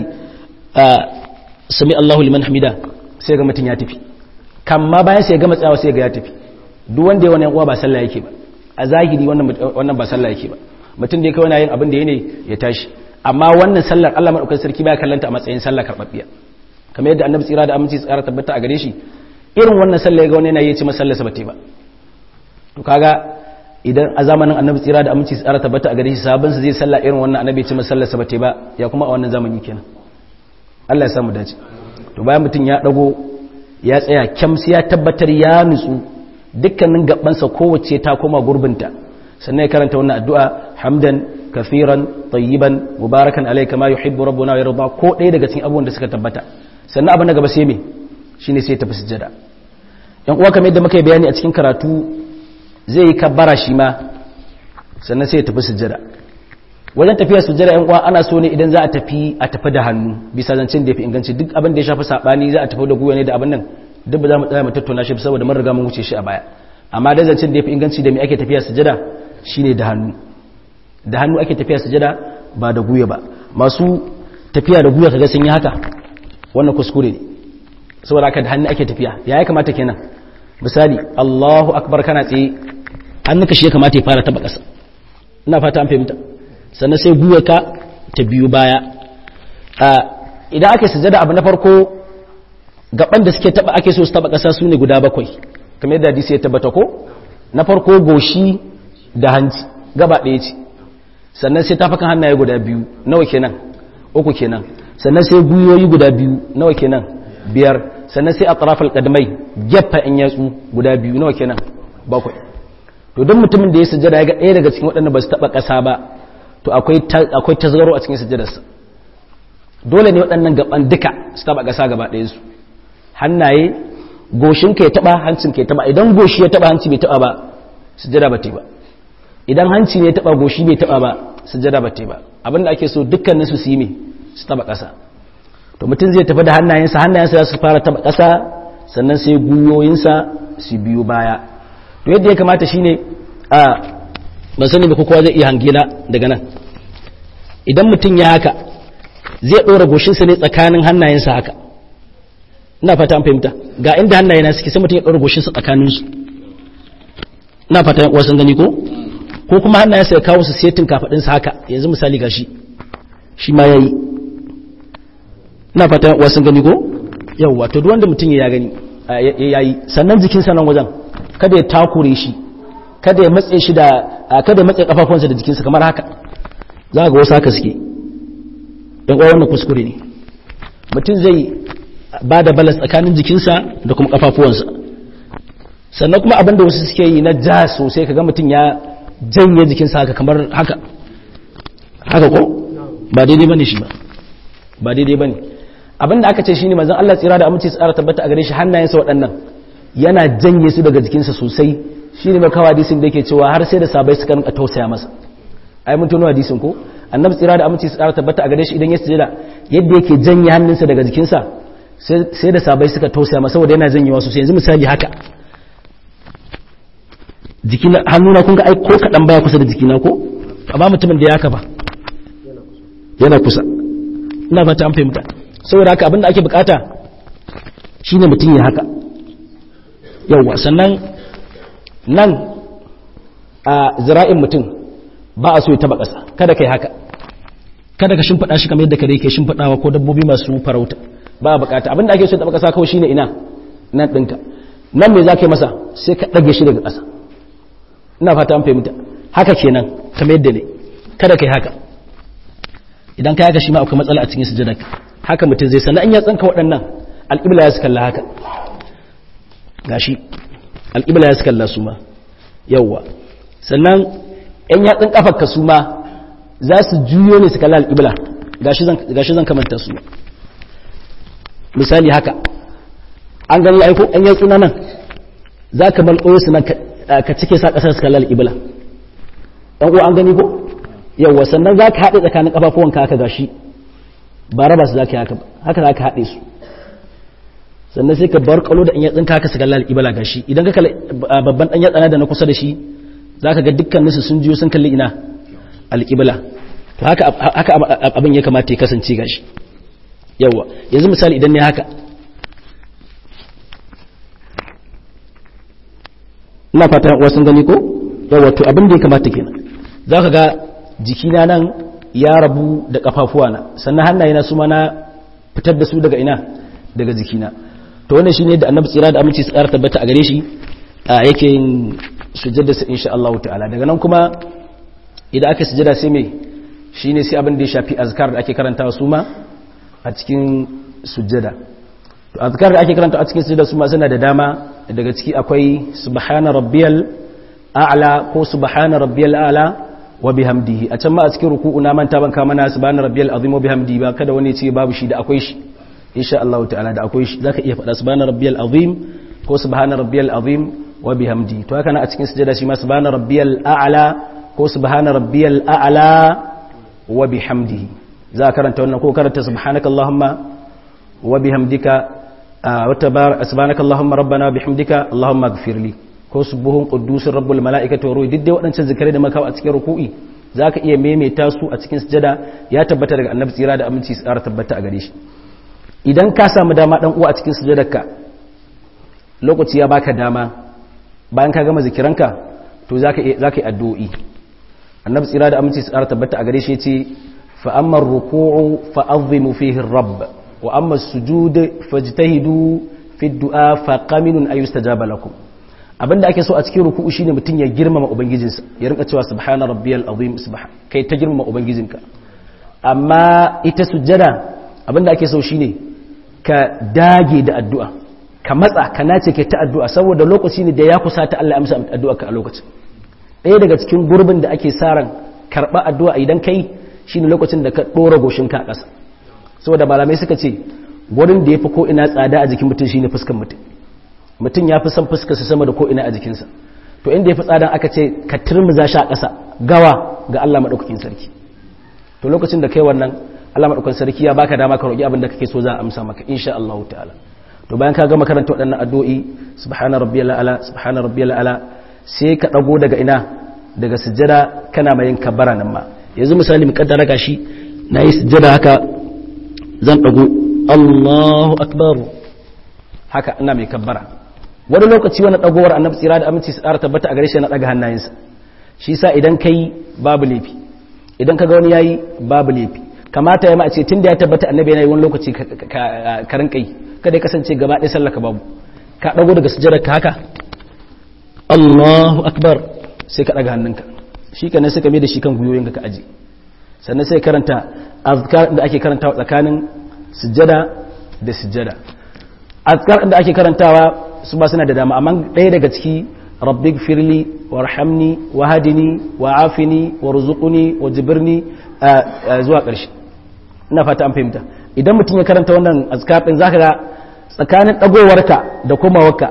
sami Allahu liman hamida sai ga mutun ya tafi kamma bayan sai ga matsawa sai ga ya tafi duk wanda ya wani yan uwa ba sallah yake ba a zahiri wannan wannan ba sallah yake ba mutum da ya kawai yin abin da ya ne ya tashi amma wannan sallar Allah madaukakin sarki baya kallanta a matsayin sallah karbabbiya kamar yadda annabi tsira da aminci tsara tabbata a gare shi irin wannan sallah ga wani yana yi ci masallarsa bate ba to kaga idan a zamanin annabi tsira da aminci tsara tabbata a gare shi sabon sa zai sallah irin wannan annabi ci masallarsa bate ba ya kuma a wannan zamani kenan Allah ya samu dace to bayan mutum ya dago ya tsaya kyamsi ya tabbatar ya nutsu dukkanin gabansa kowace ta koma gurbinta sannan ya karanta wannan addu'a hamdan kafiran tayyiban mubarakan alayhi kama yuhibbu rabbuna wa yarda ko ɗaya daga cikin abubuwan da suka tabbata sannan abin da gaba sai me shine sai tafi sujjada yan uwa kamar yadda muka yi bayani a cikin karatu zai yi kabbara shi ma sannan sai ya tafi sujjada wajen tafiya sujjada yan uwa ana so ne idan za a tafi a tafi da hannu bisa zancen da yafi inganci duk abin da ya shafi sabani za a tafi da guya ne da abin nan duk ba za mu tsaya mu tattauna shi saboda mun riga mun wuce shi a baya amma da zancen da yafi inganci da me ake tafiya sujjada shine da hannu da hannu ake tafiya sujada ba da guya ba masu tafiya da guya kaga sun yi haka wannan kuskure ne saboda haka da hannu ake tafiya ya ya kamata kenan misali Allahu akbar kana tsaye hannunka shi ya kamata ya fara taba ƙasa ina fata an fahimta sannan sai guyarka ta biyu baya idan ake sujada abu na farko gaban da suke taba ake so su taba ƙasa su ne guda bakwai kamar yadda hadisi ya tabbata ko na farko goshi da hanci gaba ɗaya ce sannan sai tafakan hannaye guda biyu nawa kenan uku kenan sannan sai guyoyi guda biyu nawa kenan biyar sannan sai atrafal qadmai gefa in yatsu guda biyu nawa kenan bakwai to don mutumin da ya sujjada ya ga ɗaya daga cikin waɗanda ba su taɓa ƙasa ba to akwai akwai tazgaro a cikin sujjadarsa dole ne waɗannan gaban duka su taɓa ƙasa gaba ɗayan su hannaye goshinka ya taɓa hancinka ya taɓa idan goshi ya taɓa hanci bai taɓa ba sujjada ba ta ba idan hanci ne ya taba goshi bai taba ba sujjada ba ta ba abinda ake so dukkanin su yi me su taba ƙasa to mutum zai tafi da hannayensa hannayensa za su fara taba ƙasa sannan sai guyoyinsa su biyo baya to yadda ya kamata shine a ban sani ba kowa zai iya hangila daga nan idan mutum ya haka zai ɗora goshinsa ne tsakanin hannayensa haka ina fata an fahimta ga inda hannayena suke sai mutum ya ɗora goshinsa tsakaninsu ina fata yan uwa sun gani ko ko kuma hannayensa ya kawo su setin kafadinsa haka yanzu misali gashi shi ma yayi ina fata wasu gani ko yawa to duk wanda mutum ya gani yayi sannan jikinsa nan wajen kada ya takure shi kada ya matse shi da kada ya matse kafafunsa da jikinsa kamar haka za ga wasu haka suke dan uwa wannan kuskure ne mutum zai ba da balas tsakanin jikinsa da kuma kafafuwansa sannan kuma abin da wasu suke yi na ja sosai kaga mutum ya janye jikinsa haka kamar haka haka ko ba daidai bane shi ba ba daidai bane abin da aka ce shine manzon Allah tsira da aminci tsara tabbata a gare shi hannayensa waɗannan yana janye su daga jikinsa sosai shine mai kawo hadisin da yake cewa har sai da sabai suka rinka tausaya masa ai mun tuno hadisin ko annabi tsira da aminci tsara tabbata a gare shi idan ya sujada yadda yake janye hannunsa daga jikinsa sai da sabai suka tausaya masa saboda yana janyewa sosai yanzu misali haka jikina hannuna kun ga ai ko kaɗan baya kusa da jikina ko amma mutumin da ya haka ba yana kusa ina fata an fahimta saboda haka abinda ake bukata shine mutum ya haka yawwa sannan nan a zira'in mutum ba a so ya taba ƙasa kada kai haka kada ka shimfiɗa shi kamar yadda kare ke shimfiɗawa ko dabbobi masu farauta ba a bukata abinda ake so ya taba ƙasa kawai shine ina nan ɗinka nan me za ka yi masa sai ka ɗage shi daga ƙasa ina fata an fahimta haka kenan kamar yadda ne kada kai haka idan ka haka shi ma akwai matsala a cikin sujudar haka mutum zai sannan an ya tsanka waɗannan alƙibla ya su kalla haka gashi alƙibla ya su kalla su ma yawwa sannan yan yatsun kafar ka su ma za su juyo ne su kalla alƙibla gashi zan kamanta su misali haka an gani aiko yan yatsu na nan za ka malƙoyo su nan ka cike sa ƙasar su kalla alƙibla ɗan uwa an gani ko yawwa sannan za ka haɗe tsakanin ƙafafuwanka haka gashi ba raba su za ka yi haka haka za ka haɗe su sannan sai ka bar kalo da in yatsinka haka su kalla alƙibla gashi idan ka kalla babban ɗan yatsana da na kusa da shi za ka ga dukkaninsu sun jiyo sun kalli ina alƙibla to haka haka abin ya kamata ya kasance gashi yawwa yanzu misali idan ne haka ina fata wasu gani ko yawwa to abin da ya kamata kenan za ka ga jikina nan ya rabu da kafafuwa na sannan hannayena su ma na fitar da su daga ina daga jikina to wannan shine da annabi tsira da aminci tsara tabbata a gare shi yake yin sujjada sa insha Allah ta'ala daga nan kuma idan aka sujjada sai me shine sai abin da ya shafi azkar da ake karantawa su ma a cikin sujjada to azkar da ake karanta a cikin sujjada su ma suna da dama daga ciki akwai subhana rabbiyal a'la ko subhana rabbiyal a'la wa bihamdihi a can ma a cikin ruku'u na manta ban kama na subhana rabbiyal azim wa bihamdihi ba kada wani ya ce babu shi da akwai shi insha Allah ta'ala da akwai shi zaka iya faɗa subhana rabbiyal azim ko subhana rabbiyal azim wa bihamdihi to haka na a cikin sujjada shi ma subhana rabbiyal a'la ko subhana rabbiyal a'la wa bihamdihi za ka karanta wannan ko karanta subhanaka allahumma wa bihamdika wa tabarak subhanaka allahumma rabbana bihamdika allahumma ighfirli ko subuhun quddusur rabbul malaikati wa ruhi duk dai waɗancan zikirai da maka a cikin ruku'i zaka iya maimaita su a cikin sujada ya tabbata daga annabi tsira da aminci tsara tabbata a gare shi idan ka samu dama dan uwa a cikin sujadarka lokaci ya baka dama bayan ka gama zikiranka to zaka zaka yi addu'o'i annabi tsira da aminci tsara tabbata a gare shi yace fa amma ruku'u fa azimu fihi rabb wa amma sujud fajtahidu fi du'a fa qaminun ay yustajaba lakum abinda ake so a cikin ruku'u shine mutun ya girmama ubangijinsa ya rinka cewa subhana rabbiyal azim subhan kai ta girmama ubangijinka amma ita sujjada abinda ake so shine ka dage da addu'a ka matsa ka nace kai ta addu'a saboda lokaci ne da ya kusata Allah ya amsa addu'a ka a lokacin ɗaya daga cikin gurbin da ake sa ran karɓa addu'a idan kai shine lokacin da ka ɗora goshinka a ƙasa saboda malamai suka ce gurin da ya fi ko'ina tsada a jikin mutum shine fuskan mutum mutum ya fi son fuskarsa sama da ko'ina a jikinsa to inda ya fi tsadan aka ce ka turmuza shi a ƙasa gawa ga Allah maɗaukakin sarki to lokacin da kai wannan Allah maɗaukakin sarki ya baka dama ka roƙi abin da kake so za a amsa maka insha Allah ta'ala to bayan ka gama karanta waɗannan addu'o'i subhana rabbiyal ala subhana rabbiyal ala sai ka ɗago daga ina daga sujjada kana mai yin kabbara nan ma yanzu misali mu kaddara gashi nayi sujjada haka zan ɗago Allahu akbar haka ina mai kabbara wani lokaci wani ɗagowar annabi tsira da aminci tsara tabbata a gare shi na ɗaga hannayensa shi sa idan kai babu laifi idan ka ga wani yayi babu laifi kamata ya ma a ce tunda ya tabbata annabi yana yi wani lokaci ka rinka yi kada ya kasance gaba ɗaya sallaka babu ka ɗago daga sujjada ka haka Allahu akbar sai ka ɗaga hannunka shi ka sai ka mai da shi kan gwiwoyinka ka aji sannan sai karanta azkar da ake karantawa tsakanin sujjada da sujjada azkar da ake karantawa su ba suna da dama amma ɗaya daga ciki rabbig firli warhamni wahadini wa'afini warzuqni wajbirni zuwa ƙarshe ina fata an fahimta idan mutum ya karanta wannan azkar din zaka ga tsakanin dagowarka da komawarka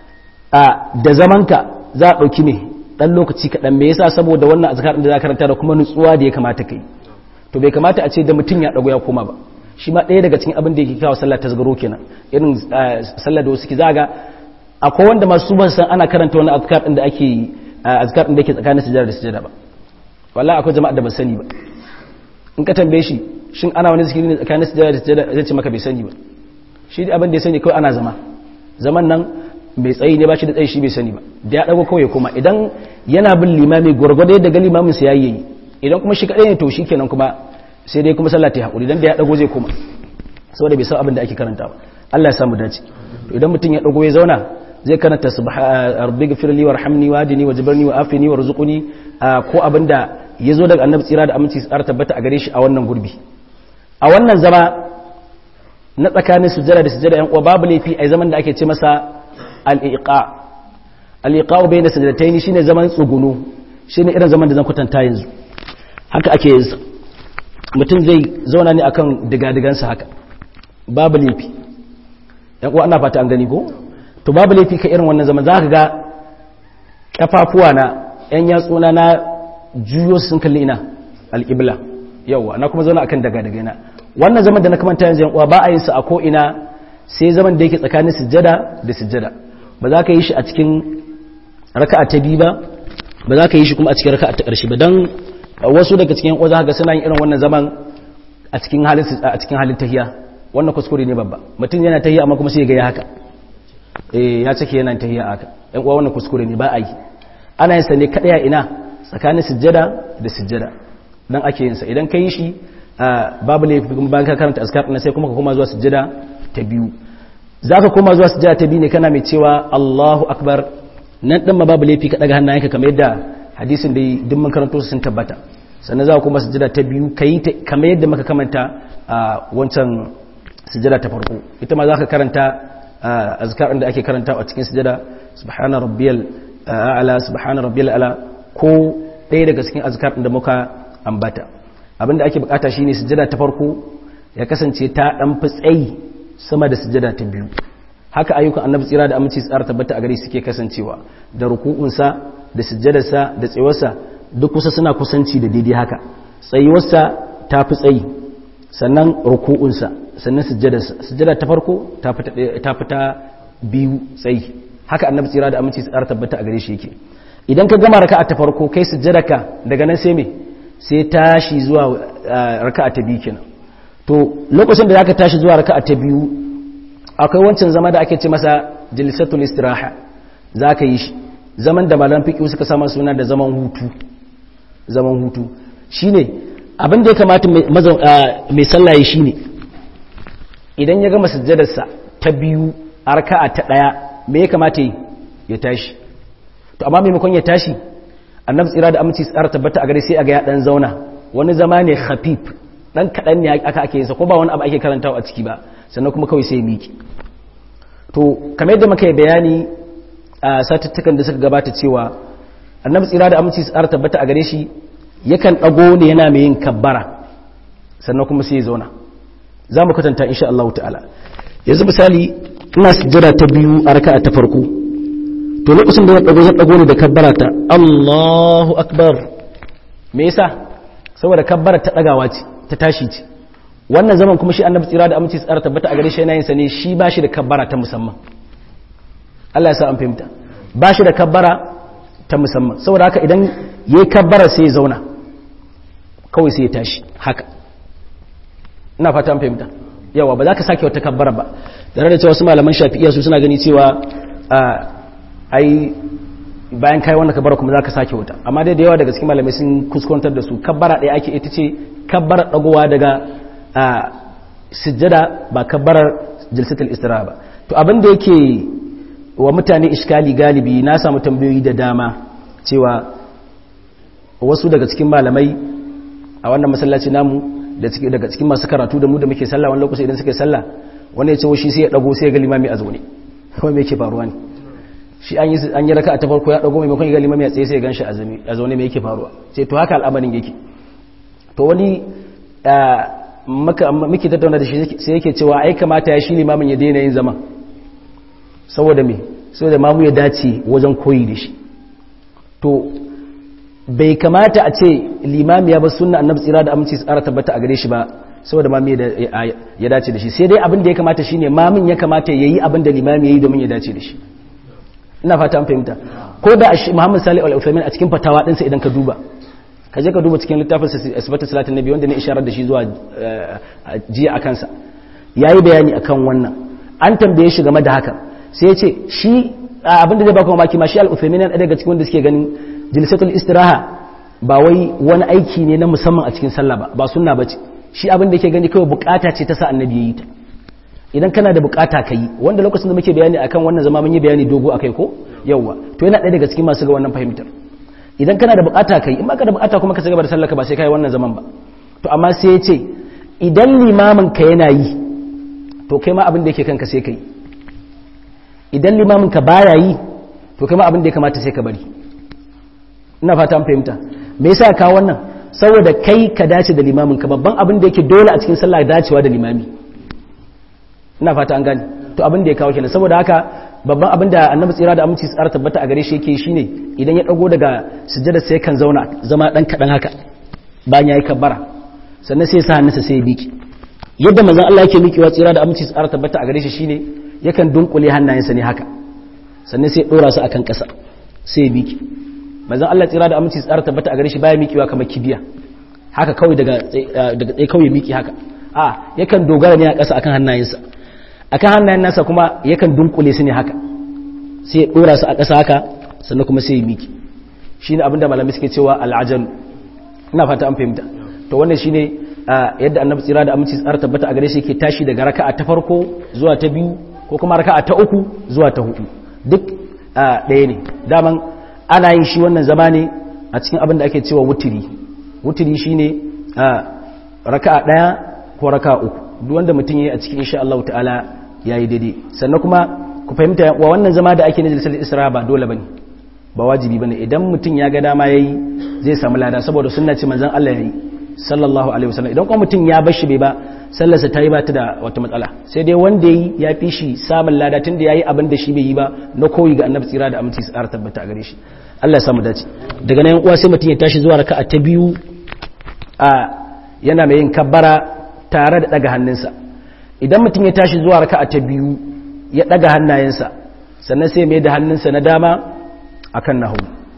da zamanka za a ɗauki ne ɗan lokaci kaɗan me yasa saboda wannan azkar da za karanta da kuma nutsuwa da ya kamata kai to bai kamata a ce da mutum ya ɗago ya koma ba shi ma ɗaya daga cikin abin da yake kawo sallah ta zagaro kenan irin sallah da wasu ki zaga akwai wanda masu ban san ana karanta wani azkar din da ake azkar din da yake tsakanin sujada da sujada ba wallahi akwai jama'a da ba sani ba in ka tambaye shi shin ana wani zikiri ne tsakanin sujada da sujada zai ce maka bai sani ba shi da abin da ya sani kawai ana zama zaman nan mai tsayi ne ba shi da tsayi shi bai sani ba da ya dago kawai kuma idan yana bin limami gwargwado yadda ga limamin sa yayi idan kuma shi kadai ne to shi kenan kuma sai dai kuma sallah ta hakuri dan da ya dago zai koma saboda bai san abin da ake karanta ba Allah ya samu dace to idan mutum ya dago ya zauna zai karanta rabbighfirli warhamni wahdini wajburni wa'afini warzuqni ko abinda yazo daga annabi tsira da aminci tsara tabbata a gare shi a wannan gurbi a wannan zama na tsakanin sujjada da sujjada yan uwa babu laifi a zaman da ake ce masa al-iqa al-iqa bayna sajdatayn shine zaman tsugunu shine irin zaman da zan kwatanta yanzu haka ake yin mutum zai zauna ne akan digadigansa haka babu laifi yan uwa ana fata an gani ko to babu laifi ka irin wannan zaman za ka ga kafafuwa na yan yatsuna na juyo sun kalli ina alƙibla yawa na kuma zauna akan daga daga na wannan zaman da na kamanta yanzu yan uwa ba a yin sa a ko ina sai zaman da yake tsakanin sujjada da sujjada ba za ka yi shi a cikin raka'a ta biyu ba ba za ka yi shi kuma a cikin raka'a ta ƙarshe ba dan wasu daga cikin uwa za ka suna yin irin wannan zaman a cikin halin a cikin halin tahiya wannan kuskure ne babba mutum yana tahiya amma kuma sai ya ga ya haka eh ya cike yana tahiya haka ɗan uwa wannan kuskure ne ba a yi ana yin sa ne kadai a ina tsakanin sujjada da sujjada dan ake yin sa idan ka yi shi babu laifi kuma bayan ka karanta azkar ɗin sai kuma ka koma zuwa sujjada ta biyu zaka koma zuwa sujada ta biyu ne kana mai cewa Allahu akbar nan din ma babu laifi ka daga hannayenka kamar yadda hadisin da duk mun karanto sun tabbata sannan za ka kuma sujada ta biyu kai kamar yadda muka kamanta a wancan sujada ta farko ita ma za ka karanta azkar da ake karanta a cikin sujada subhana rabbiyal a'la subhana rabbiyal a'la ko ɗaya daga cikin azkar da muka ambata abinda ake bukata shine sujada ta farko ya kasance ta dan fi tsayi sama da sujada ta biyu haka ayyukan annabi tsira da aminci tsara tabbata a gare suke kasancewa da ruku'unsa da sujjadarsa da tsayuwarsa duk kusa suna kusanci da daidai haka tsayuwarsa ta fi tsayi sannan ruku'unsa sannan sujjadarsa sujjada ta farko ta fita biyu tsayi haka annabi tsira da aminci tsara tabbata a gare shi yake idan ka gama raka'a ta farko kai sujjadarka daga nan sai me sai tashi zuwa raka'a ta biyu kenan to lokacin da zaka tashi zuwa raka'a ta biyu akwai wancan zama da ake ce masa jilsatul istiraha zaka yi shi zaman da malam fiqh suka sama suna da zaman hutu zaman hutu shine abin da ya kamata mai sallah yi shine idan ya gama sujjadarsa ta biyu a raka'a ta daya me ya kamata yi ya tashi to amma maimakon ya tashi annabi tsira da aminci tsara tabbata a gare sai a ga ya dan zauna wani zama ne khafif dan kadan ne aka ake yinsa ko ba wani abu ake karantawa a ciki ba sannan kuma kawai sai miki to kamar yadda muka yi bayani a satuttukan da suka gabata cewa annabi tsira da aminci tsara tabbata a gare shi yakan dago ne yana mai yin kabbara sannan kuma sai ya zauna za mu kwatanta insha Allah ta'ala yanzu misali ina sujjada ta biyu a raka'a ta farko to lokacin da ya dago zan dago ne da kabbara ta Allahu akbar me yasa saboda kabbara ta dagawa ce ta tashi ce wannan zaman kuma shi annabi tsira da aminci tsara tabbata a gare shi yana yin sa ne shi ba shi da kabbara ta musamman Allah ya sa an fahimta ba shi da kabbara ta musamman saboda haka idan yayi kabbara sai ya zauna kawai sai ya tashi haka ina fata an fahimta yawa ba za ka sake wata kabbara ba da da cewa su malaman shafi'iyya su suna gani cewa ai bayan kai wannan kabbara kuma za ka sake wata amma dai da yawa daga cikin malamai sun kuskuntar da su kabbara ɗaya ake ita ce kabbara ɗagowa daga sujjada ba kabbarar jilsatul istiraha ba to abin da yake wa mutane iskali galibi na samu tambayoyi da dama cewa wasu daga cikin malamai a wannan masallaci namu daga cikin masu karatu da mu da muke sallah wani lokaci idan suke sallah wani ya ce shi sai ya dago sai ya ga limami a zaune kawai me yake faruwa ne shi an yi an yi raka'a ta farko ya dago maimakon ya ga limami a tsaye sai ya ganshi a zaune me yake faruwa sai to haka al'amarin yake to wani muke tattauna da shi sai yake cewa ai kamata ya shi limamin ya daina yin zaman saboda me saboda mamu ya dace wajen koyi da shi to bai kamata a ce limami ya ba sunna annabi tsira da aminci tsara tabbata a gare shi ba saboda mami ya dace da shi sai dai abin da ya kamata shine mamin ya kamata yayi abin da limami yayi domin ya dace da shi ina fata an fahimta ko da Muhammad Salih Al-Uthaymeen a cikin fatawa ɗinsa idan ka duba ka je ka duba cikin littafin asibata salatin nabi wanda ne isharar da shi zuwa jiya a kansa ya yi bayani akan wannan an tambaye shi game da haka sai ya ce shi abinda zai baka mamaki ma shi al'uthaimin yana daga cikin wanda suke ganin jilsatul istiraha ba wai wani aiki ne na musamman a cikin sallah ba ba sunna ba ce shi abin da yake gani kawai bukata ce ta sa annabi ya yi ta idan kana da bukata ka yi wanda lokacin da muke bayani akan wannan zama mun yi bayani dogo akai ko yawwa to yana ɗaya daga cikin masu ga wannan fahimtar idan kana da bukata kai in baka da bukata kuma ka cigaba da sallaka ba sai kai wannan zaman ba to amma sai ya ce idan limamin ka yana yi to kai ma abin da yake kanka sai kai idan limamin ka baya yi to kai ma abin da ya kamata sai ka bari ina fata an fahimta me yasa ka wannan saboda kai ka dace da limamin ka babban abin da yake dole a cikin sallah dacewa da limami ina fata an gane to abin da ya kawo kenan saboda haka babban abin da annabi tsira da aminci tsara tabbata a gare shi yake shine idan ya dago daga sujjada sai kan zauna zama dan kadan haka bayan yayi kabbara sannan sai ya sa hannunsa sai ya biki yadda manzon Allah yake miƙewa tsira da aminci tsara tabbata a gare shi shine yakan dunkule hannayensa ne haka sannan sai ya dora su akan ƙasa sai ya biki manzon Allah tsira da aminci tsara tabbata a gare shi baya miƙewa kamar kibiya haka kawai daga daga tsaye kawai miki haka a yakan dogara ne a ƙasa akan hannayensa akan hannayen nasa kuma yakan dunkule su ne haka sai ya dora su a ƙasa haka sannan kuma sai ya miki shine abinda malamai suke cewa al'ajal ina fata an fahimta to wannan shine yadda annabi tsira da aminci tsara tabbata a gare shi yake tashi daga raka'a ta farko zuwa ta biyu ko kuma raka'a ta uku zuwa ta hudu duk ɗaya ne daman ana yin shi wannan zama ne a cikin abin da ake cewa wutiri wutiri shine raka'a ɗaya ko raka'a uku duk wanda mutum yayi a cikin insha Allah ta'ala yayi daidai sannan kuma ku fahimta wa wannan zama da ake na jalisar isra ba dole bane ba wajibi bane idan mutum ya ga dama yayi zai samu lada saboda sunna ce manzon Allah yayi sallallahu alaihi wasallam idan kuma mutum ya bar shi bai ba sallarsa ta yi ba ta da wata matsala sai dai wanda yi ya fi shi samun lada tun da yayi abin da shi bai yi ba na koyi ga annabi tsira da aminci tsara tabbata a gare shi Allah ya samu dace daga nan uwa sai mutum ya tashi zuwa raka'a ta biyu a yana mai yin kabbara tare da daga hannunsa idan mutum ya tashi zuwa raka'a ta biyu ya daga hannayensa sannan sai mai da hannunsa na dama akan nahu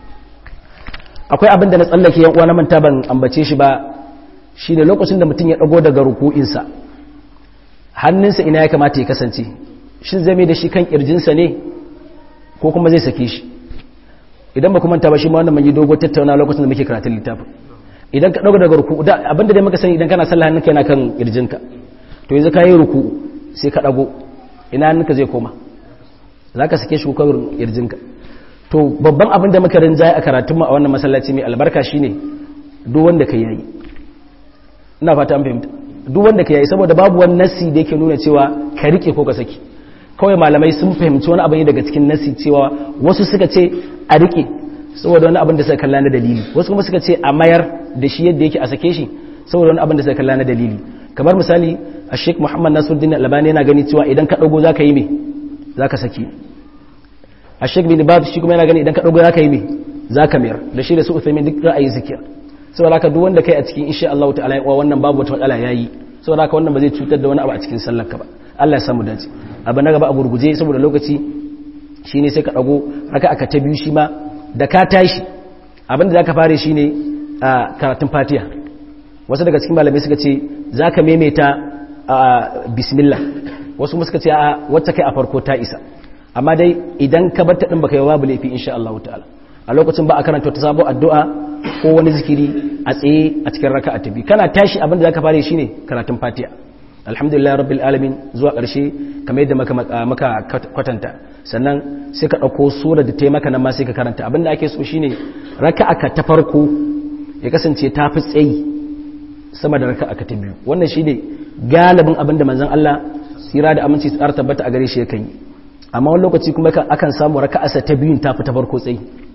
akwai abin da na tsallake yan uwa na manta ban ambace shi ba shine lokacin da mutum ya dago daga ruku'insa hannunsa ina ya kamata ya kasance shin zai mai da shi kan kirjinsa ne ko kuma zai sake shi idan ba kuma manta ba shi ma wannan mun yi dogo tattauna lokacin da muke karatun littafin idan ka dago daga ruku'u da abinda dai muka sani idan kana sallah hannunka yana kan kirjinka to yanzu ka yi ruku'u sai ka dago ina hannunka zai koma zaka sake shi ko kawai kirjinka to babban abin da muka rinjaye a karatunmu a wannan masallaci mai albarka shine duk wanda ka yayi ina fata an fahimta duk wanda ka yayi saboda babu wani nasi da yake nuna cewa ka rike ko ka saki kawai malamai sun fahimci wani abin daga cikin nasi cewa wasu suka ce a rike saboda wani abin da suka kalla na dalili wasu kuma suka ce a mayar da shi yadda yake a sake shi saboda wani abin da suka kalla na dalili kamar misali a sheik muhammad nasiruddin albani yana gani cewa idan ka dago zaka yi me zaka saki a sheik bin bab shi kuma yana gani idan ka dago zaka yi me zaka mayar da shi da su uthaymin duk ra'ayi zikir saboda haka duk wanda kai a cikin insha Allah ta'ala ya wannan babu wata matsala yayi saboda haka wannan ba zai cutar da wani abu a cikin sallar ka ba Allah ya samu dace abu na gaba a gurguje saboda lokaci shine sai ka dago haka aka ta biyu shi ma da ka tashi abin da zaka fare shine karatun Fatiha wasu daga cikin malamai suka ce zaka maimaita bismillah wasu kuma suka ce a wacce kai a farko ta isa amma dai idan ka bar ta din baka yi babu laifi insha Allah ta'ala a lokacin ba a karanta ta sabo addu'a ko wani zikiri a tsaye a cikin raka'a ta biyu kana tashi abin da zaka fara shine karatun Fatiha alhamdulillah rabbil alamin zuwa ƙarshe kamar yadda maka maka kwatanta sannan sai ka dauko sura da taimaka nan ma sai ka karanta abin da ake so shine raka'a ka ta farko ya kasance ta fi tsayi sama da raka'a ka ta biyu wannan shine galibin abin da manzon Allah tsira da aminci tsara tabbata a gare shi yakan yi amma wani lokaci kuma akan samu raka'arsa ta biyun ta fi ta farko tsayi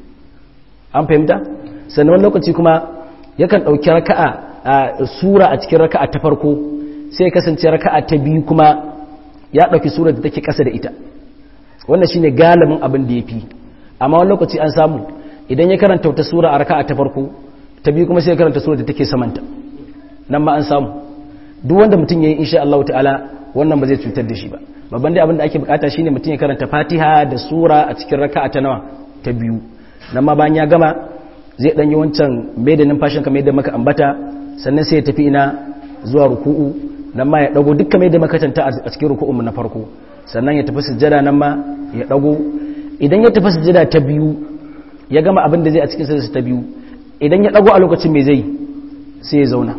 an fahimta sannan wani lokaci kuma yakan ɗauki raka'a a sura a cikin raka'a ta farko sai kasance raka'a ta biyu kuma ya ɗauki sura da take ƙasa da ita wannan shine galibin abin da ya fi amma wani lokaci an samu idan ya karanta wata sura a raka'a ta farko ta biyu kuma sai ya karanta sura da take samanta nan ma an samu duk wanda mutum ya yi insha Allah ta'ala wannan ba zai cutar da shi ba babban dai abin da ake bukata shine mutum ya karanta fatiha da sura a cikin raka'a ta nawa ta biyu nan ma bayan ya gama zai dan yi wancan mai da numfashin kamar yadda maka ambata sannan sai ya tafi ina zuwa ruku'u nan ma ya dago dukkan mai da makatanta a cikin ruku'un na farko sannan ya tafi sujjada nan ma ya dago idan ya tafi sujjada ta biyu ya gama abin da zai a cikin sujjada ta biyu idan ya dago a lokacin mai zai sai ya zauna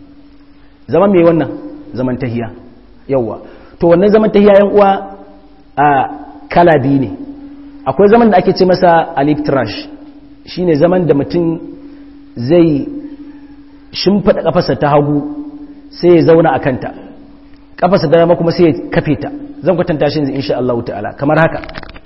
zaman mai wannan zaman tahiya yawa to wannan zaman tahiya yan uwa a kala biyu ne akwai zaman da ake ce masa aliftrash shine zaman da mutum zai shimfada kafarsa ta hagu sai ya zauna a kanta kafarsa da dama kuma sai ya kafe ta zan kwatanta shi insha Allah ta'ala kamar haka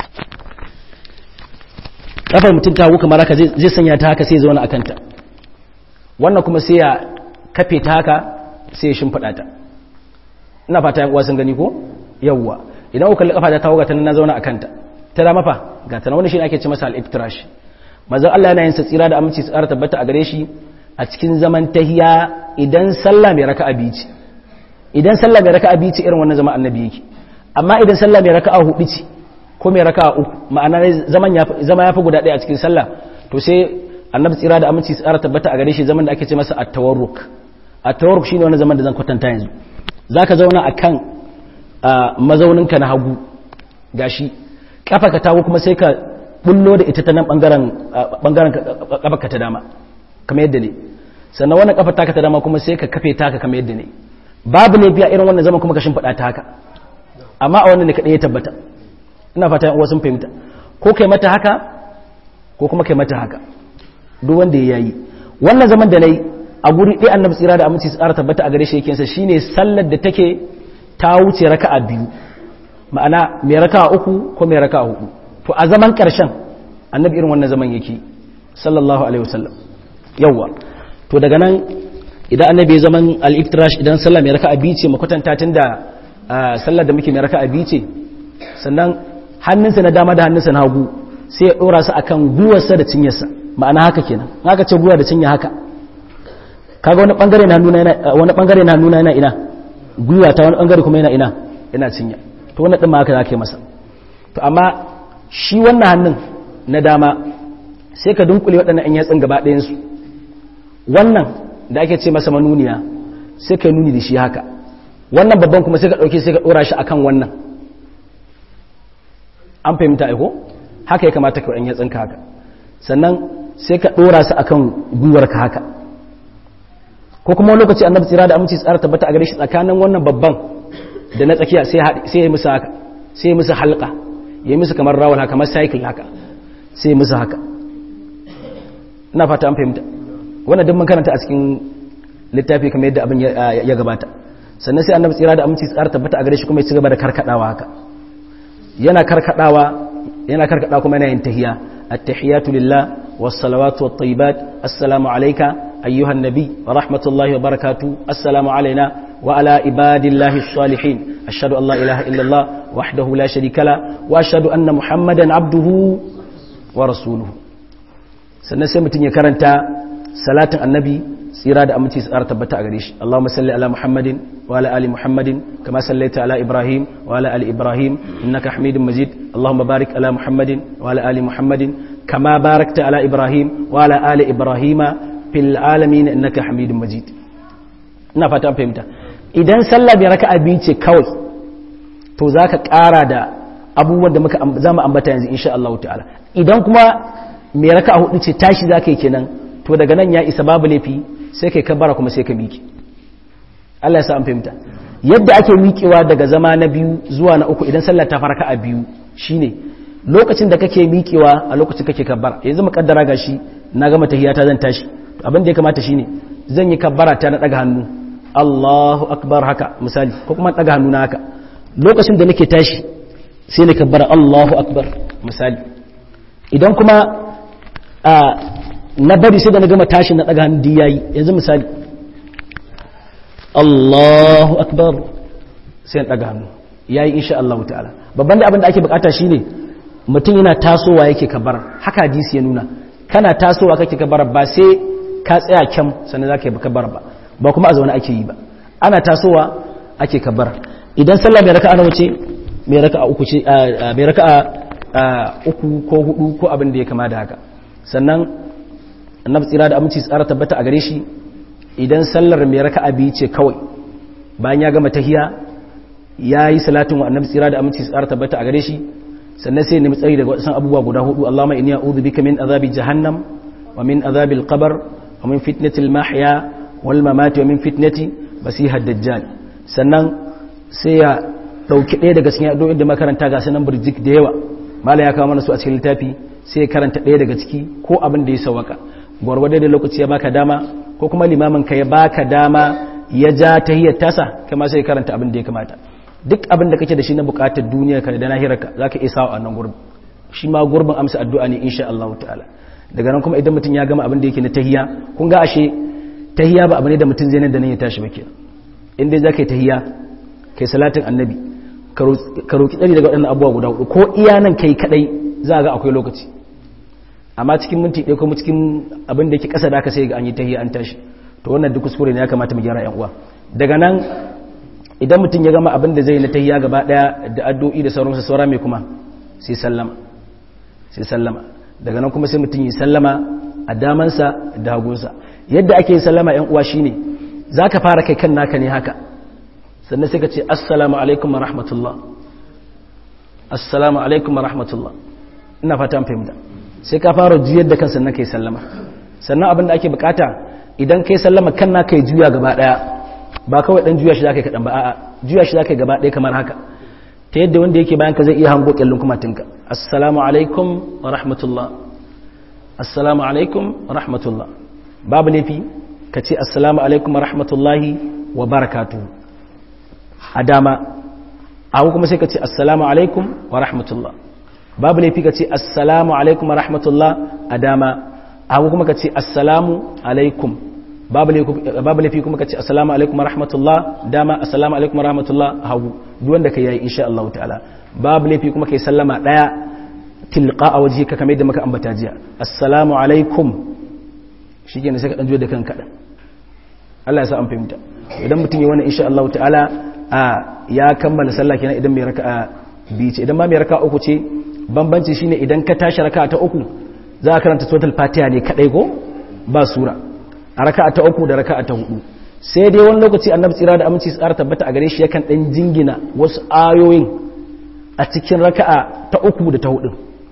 kafar mutum ta hagu kamar haka zai sanya ta haka sai ya zauna a kanta wannan kuma sai ya kafe ta haka sai ya shimfada ta ina fata yan uwa sun gani ko yawwa idan ku kalli kafa ta tawo ga ta na zauna a kanta ta dama fa ga ta wannan shine ake ce masa al-iftirash manzon Allah yana yin sa tsira da aminci tsara tabbata a gare shi a cikin zaman tahiya idan sallah mai raka'a biyu ce idan sallah mai raka'a biyu ce irin wannan zaman annabi yake amma idan sallah mai raka'a hudu ce ko mai raka'a uku ma'ana zaman ya zama yafi guda ɗaya a cikin sallah to sai annabi tsira da aminci tsara tabbata a gare shi zaman da ake ce masa at-tawarruk at-tawarruk shine wannan zaman da zan kwatanta yanzu zaka zauna akan mazauninka na hagu gashi kafa ka tawo kuma sai ka bullo da ita ta nan bangaren bangaren kafa ta dama kamar yadda ne sannan wannan kafa taka ta dama kuma sai ka kafe taka kamar yadda ne babu ne biya irin wannan zaman kuma ka shimfiɗa ta haka amma a wannan ne kaɗai ya tabbata ina fata yan uwa sun fahimta ko kai mata haka ko kuma kai mata haka duk wanda ya yi wannan zaman da nayi a guri ɗaya annabi tsira da aminci tsara tabbata a gare shi yake sa shine sallar da take ta wuce raka'a biyu ma'ana mai raka'a uku ko mai raka'a hudu to a zaman karshen annabi irin wannan zaman yake sallallahu alaihi wasallam yawa to daga nan idan annabi ya zaman al-iftirash idan sallah mai raka'a biyu ce makwatanta tunda sallar da muke mai raka'a biyu ce sannan hannunsa na dama da hannunsa na hagu sai ya dora su akan guwarsa da cinyarsa ma'ana haka kenan haka ce guwa da cinya haka kaga wani bangare na nuna yana wani bangare na nuna yana ina guwa ta wani bangare kuma yana ina yana cinya to wannan din ma haka zaka yi masa to amma shi wannan hannun na dama sai ka dunkule waɗannan ɗan yatsun gaba ɗayan su wannan da ake ce masa manuniya sai ka nuni da shi haka wannan babban kuma sai ka ɗauke sai ka ɗora shi akan wannan an fahimta aiko haka ya kamata ka ɗan yatsunka haka sannan sai ka ɗora su akan gwiwarka haka ko kuma lokaci annabi tsira da aminci tsara tabbata a gare shi tsakanin wannan babban da na tsakiya sai ya musu haka sai ya musu halka ya musu kamar rawar haka kamar cycle haka sai ya musu haka ina fata an fahimta wannan duk mun karanta a cikin littafi kamar yadda abin ya gabata sannan sai annabi tsira da aminci tsara tabbata a gare shi kuma ya ci gaba da karkadawa haka yana karkadawa yana karkada kuma yana yin tahiya at-tahiyatu lillah was-salawatu wat-tayyibat assalamu alayka ayyuhan nabi wa rahmatullahi wa barakatuh assalamu alayna wa ala ibadillahi as-salihin ashhadu an la ilaha illa allah wahdahu la sharika la wa ashhadu anna muhammadan abduhu wa rasuluhu sannan sai mutun ya karanta salatin annabi tsira da aminci tsara tabbata a gare shi Allahumma salli ala Muhammadin wa ala ali Muhammadin kama sallaita ala Ibrahim wa ala ali Ibrahim innaka Hamidum Majid Allahumma barik ala Muhammadin wa ala ali Muhammadin kama barakta ala Ibrahim wa ala ali Ibrahim fil alamin innaka Hamidum Majid ina fata an fahimta idan sallah bai raka'a biyu ce kawai to zaka ƙara da abubuwan da muka zamu ambata yanzu insha Allah ta'ala idan kuma mai raka'a hudu ce tashi zaka yi kenan to daga nan ya isa babu laifi sai kai kabbara kuma sai ka miƙe Allah ya sa an fahimta yadda ake miƙewa daga zama na biyu zuwa na uku idan sallar ta farka a biyu shine lokacin da kake miƙewa a lokacin kake kabbara yanzu muƙaddara gashi na gama tahiyata zan tashi to abin da ya kamata shine zan yi kabbara ta na daga hannu Allahu akbar haka misali ko kuma daga hannu na haka lokacin da nake tashi sai na kabbara Allahu akbar misali idan kuma na bari sai da na gama tashi na daga hannu yayi yanzu misali Allahu akbar sai na daga hannu yayi insha Allah ta'ala babban da abin da ake bukata shine mutum yana tasowa yake kabara haka hadisi ya nuna kana tasowa kake kabara ba sai ka tsaya kyam sannan zaka yi kabara ba ba kuma a zaune ake yi ba ana tasowa ake kabara idan sallah mai raka'a nawa ce mai raka'a uku ce mai raka'a uku ko hudu ko abin da ya kama da haka sannan annabi tsira da aminci tsara tabbata a gare shi idan sallar mai raka'a biyu ce kawai bayan ya gama tahiya ya yi salatin wa annabi tsira da aminci tsara tabbata a gare shi sannan sai nemi tsari daga wasan abubuwa guda hudu Allahumma inni a'udhu bika min azabi jahannam wa min azabi al-qabr wa min fitnati al-mahya wal mamati wa min fitnati masiha dajjal sannan sai ya dauki ɗaya daga cikin addu'o'in da makaranta ga sanan burjik da yawa mala ya kawo mana su a cikin littafi sai ya karanta ɗaya daga ciki ko abin da ya sawaka gwargwado da lokaci ya baka dama ko kuma limamin ka ya baka dama ya ja tahiyyar tasa kama sai karanta abin da ya kamata duk abin da kake da shi na bukatar duniya ka da nahirarka zaka iya sawa a nan gurbin shi ma gurbin amsa addu'a ne insha Allah ta'ala daga nan kuma idan mutum ya gama abin da yake na tahiyya kun ga ashe tahiyya ba abu ne da mutum zai nan da nan ya tashi ba kenan in dai zaka yi tahiyya kai salatin annabi ka roki tsari daga waɗannan abubuwa guda hudu ko iya nan kai kadai za ga akwai lokaci amma cikin minti ɗaya kuma cikin abin da yake ƙasa da aka sai ga an yi tahiyya an tashi to wannan duk kuskure ne ya kamata mu gyara yan uwa daga nan idan mutum ya gama abin da zai na tahiyya gaba ɗaya da addu'o'i da sauransu saura mai kuma sai sallama sai sallama daga nan kuma sai mutum yi sallama a damansa da hagunsa yadda ake sallama yan uwa shine zaka fara kai kan naka ne haka sannan sai ka ce assalamu alaikum wa rahmatullah assalamu alaikum wa rahmatullah ina fata an fahimta sai ka fara juyar da kansa na kai sallama sannan abin da ake bukata idan kai sallama kan na kai juya gaba daya ba kawai dan juya shi zaka yi kadan ba a'a juya shi zaka yi gaba daya kamar haka ta yadda wanda yake bayan ka zai iya hango kyallin kumatinka assalamu alaikum wa rahmatullah assalamu alaikum wa rahmatullah babu laifi ka ce assalamu alaikum wa rahmatullahi wa barakatu a dama a kuma sai ka ce assalamu alaikum wa rahmatullah babu laifi ka ce assalamu alaikum wa rahmatullah a dama a kuma ka ce assalamu alaikum babu laifi kuma ka ce assalamu alaikum wa rahmatullah dama assalamu alaikum wa rahmatullah hagu duk wanda ka yi insha Allah ta'ala babu laifi kuma kai sallama daya tilqa a waje ka kamar da maka ambata jiya assalamu alaikum shikenan sai ka dan juyo da kanka dan Allah ya sa an fahimta idan mutum yi wannan insha Allah ta'ala a ya kammala sallah kenan idan mai raka'a biyu ce idan ma mai raka'a uku ce bambanci shine idan ka tashi raka'a ta uku za ka karanta suratul fatiha ne kadai ko ba sura a raka'a ta uku da raka'a ta hudu sai dai wani lokaci annabi tsira da aminci tsara tabbata a gare shi yakan dan jingina wasu ayoyin a cikin raka'a ta uku da ta hudu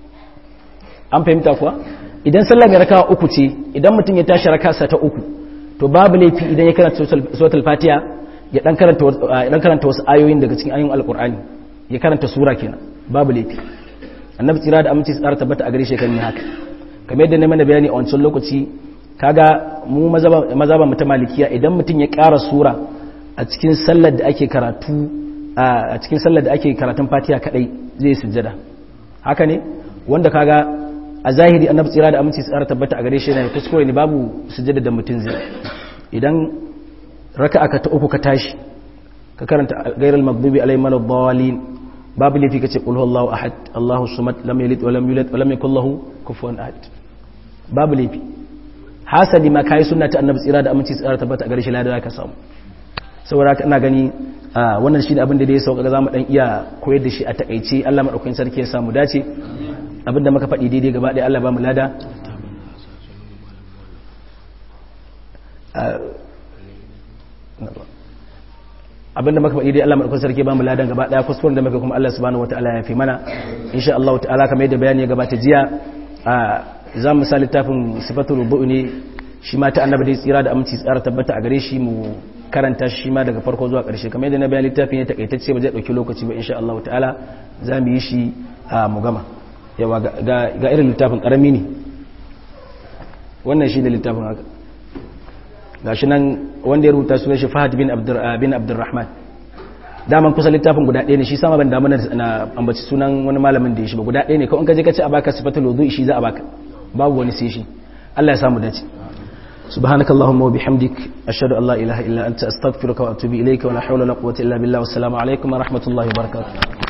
an fahimta kuwa idan sallah mai raka'a uku ce idan mutum ya tashi raka'a ta uku to babu laifi idan ya karanta suratul fatiha ya dan karanta dan karanta wasu ayoyin daga cikin ayoyin alqur'ani ya karanta sura kenan babu laifi annabi tsira da aminci tsara tabbata a gare shi kan yi haka kamar yadda na mana bayani a wancan lokaci kaga mu mazaba mu ta malikiya idan mutum ya ƙara sura a cikin sallar da ake karatu a cikin sallar da ake karatun fatiha kadai zai sujjada haka ne wanda kaga a zahiri annabi tsira da aminci tsara tabbata a gare shi yana kuskure ne babu sujjada da mutum zai idan raka'a ka ta uku ka tashi ka karanta gairal maghdubi alaihim waladdallin babu lafi kace qul huwallahu ahad allahu samad lam yalid wa lam yulad wa lam yakul lahu kufuwan ahad babu lafi hasali ma kai sunna ta annabi tsira da aminci tsara tabbata a gare shi ladan ka samu saboda haka ina gani wannan shi ne abin da dai sauka ga zamu dan iya koyar da shi a takaice Allah madaukakin sarki ya samu dace abin da muka faɗi daidai gaba ɗaya Allah ba mu lada abin da muka faɗi dai Allah madaukakin sarki ba mu ladan gaba ɗaya kuskuren da muka kuma Allah subhanahu wataala ya fi mana insha Allah ta'ala kamar yadda bayani ya gabata jiya za mu sa littafin sifatul wudu ne shi ma ta annabi dai tsira da aminci tsara tabbata a gare shi mu karanta shi ma daga farko zuwa ƙarshe kamar yadda na bayan littafin ya takaitacce ba zai ɗauki lokaci ba insha Allah ta'ala za mu yi shi a mu gama yawa ga irin littafin ƙarami ne wannan shi ne littafin haka ga shi nan wanda ya rubuta sunan shi fahad bin abdurrahman daman kusa littafin guda ɗaya ne shi sama ban damu na ambaci sunan wani malamin da ya shi ba guda ɗaya ne kawai ka je ka ce a baka sifatul wudu shi za a baka babu wani sai shi Allah ya samu dace سبحانك اللهم وبحمدك أشهد أن لا إله إلا أنت أستغفرك وأتوب إليك ولا حول ولا قوة إلا بالله والسلام عليكم ورحمة الله وبركاته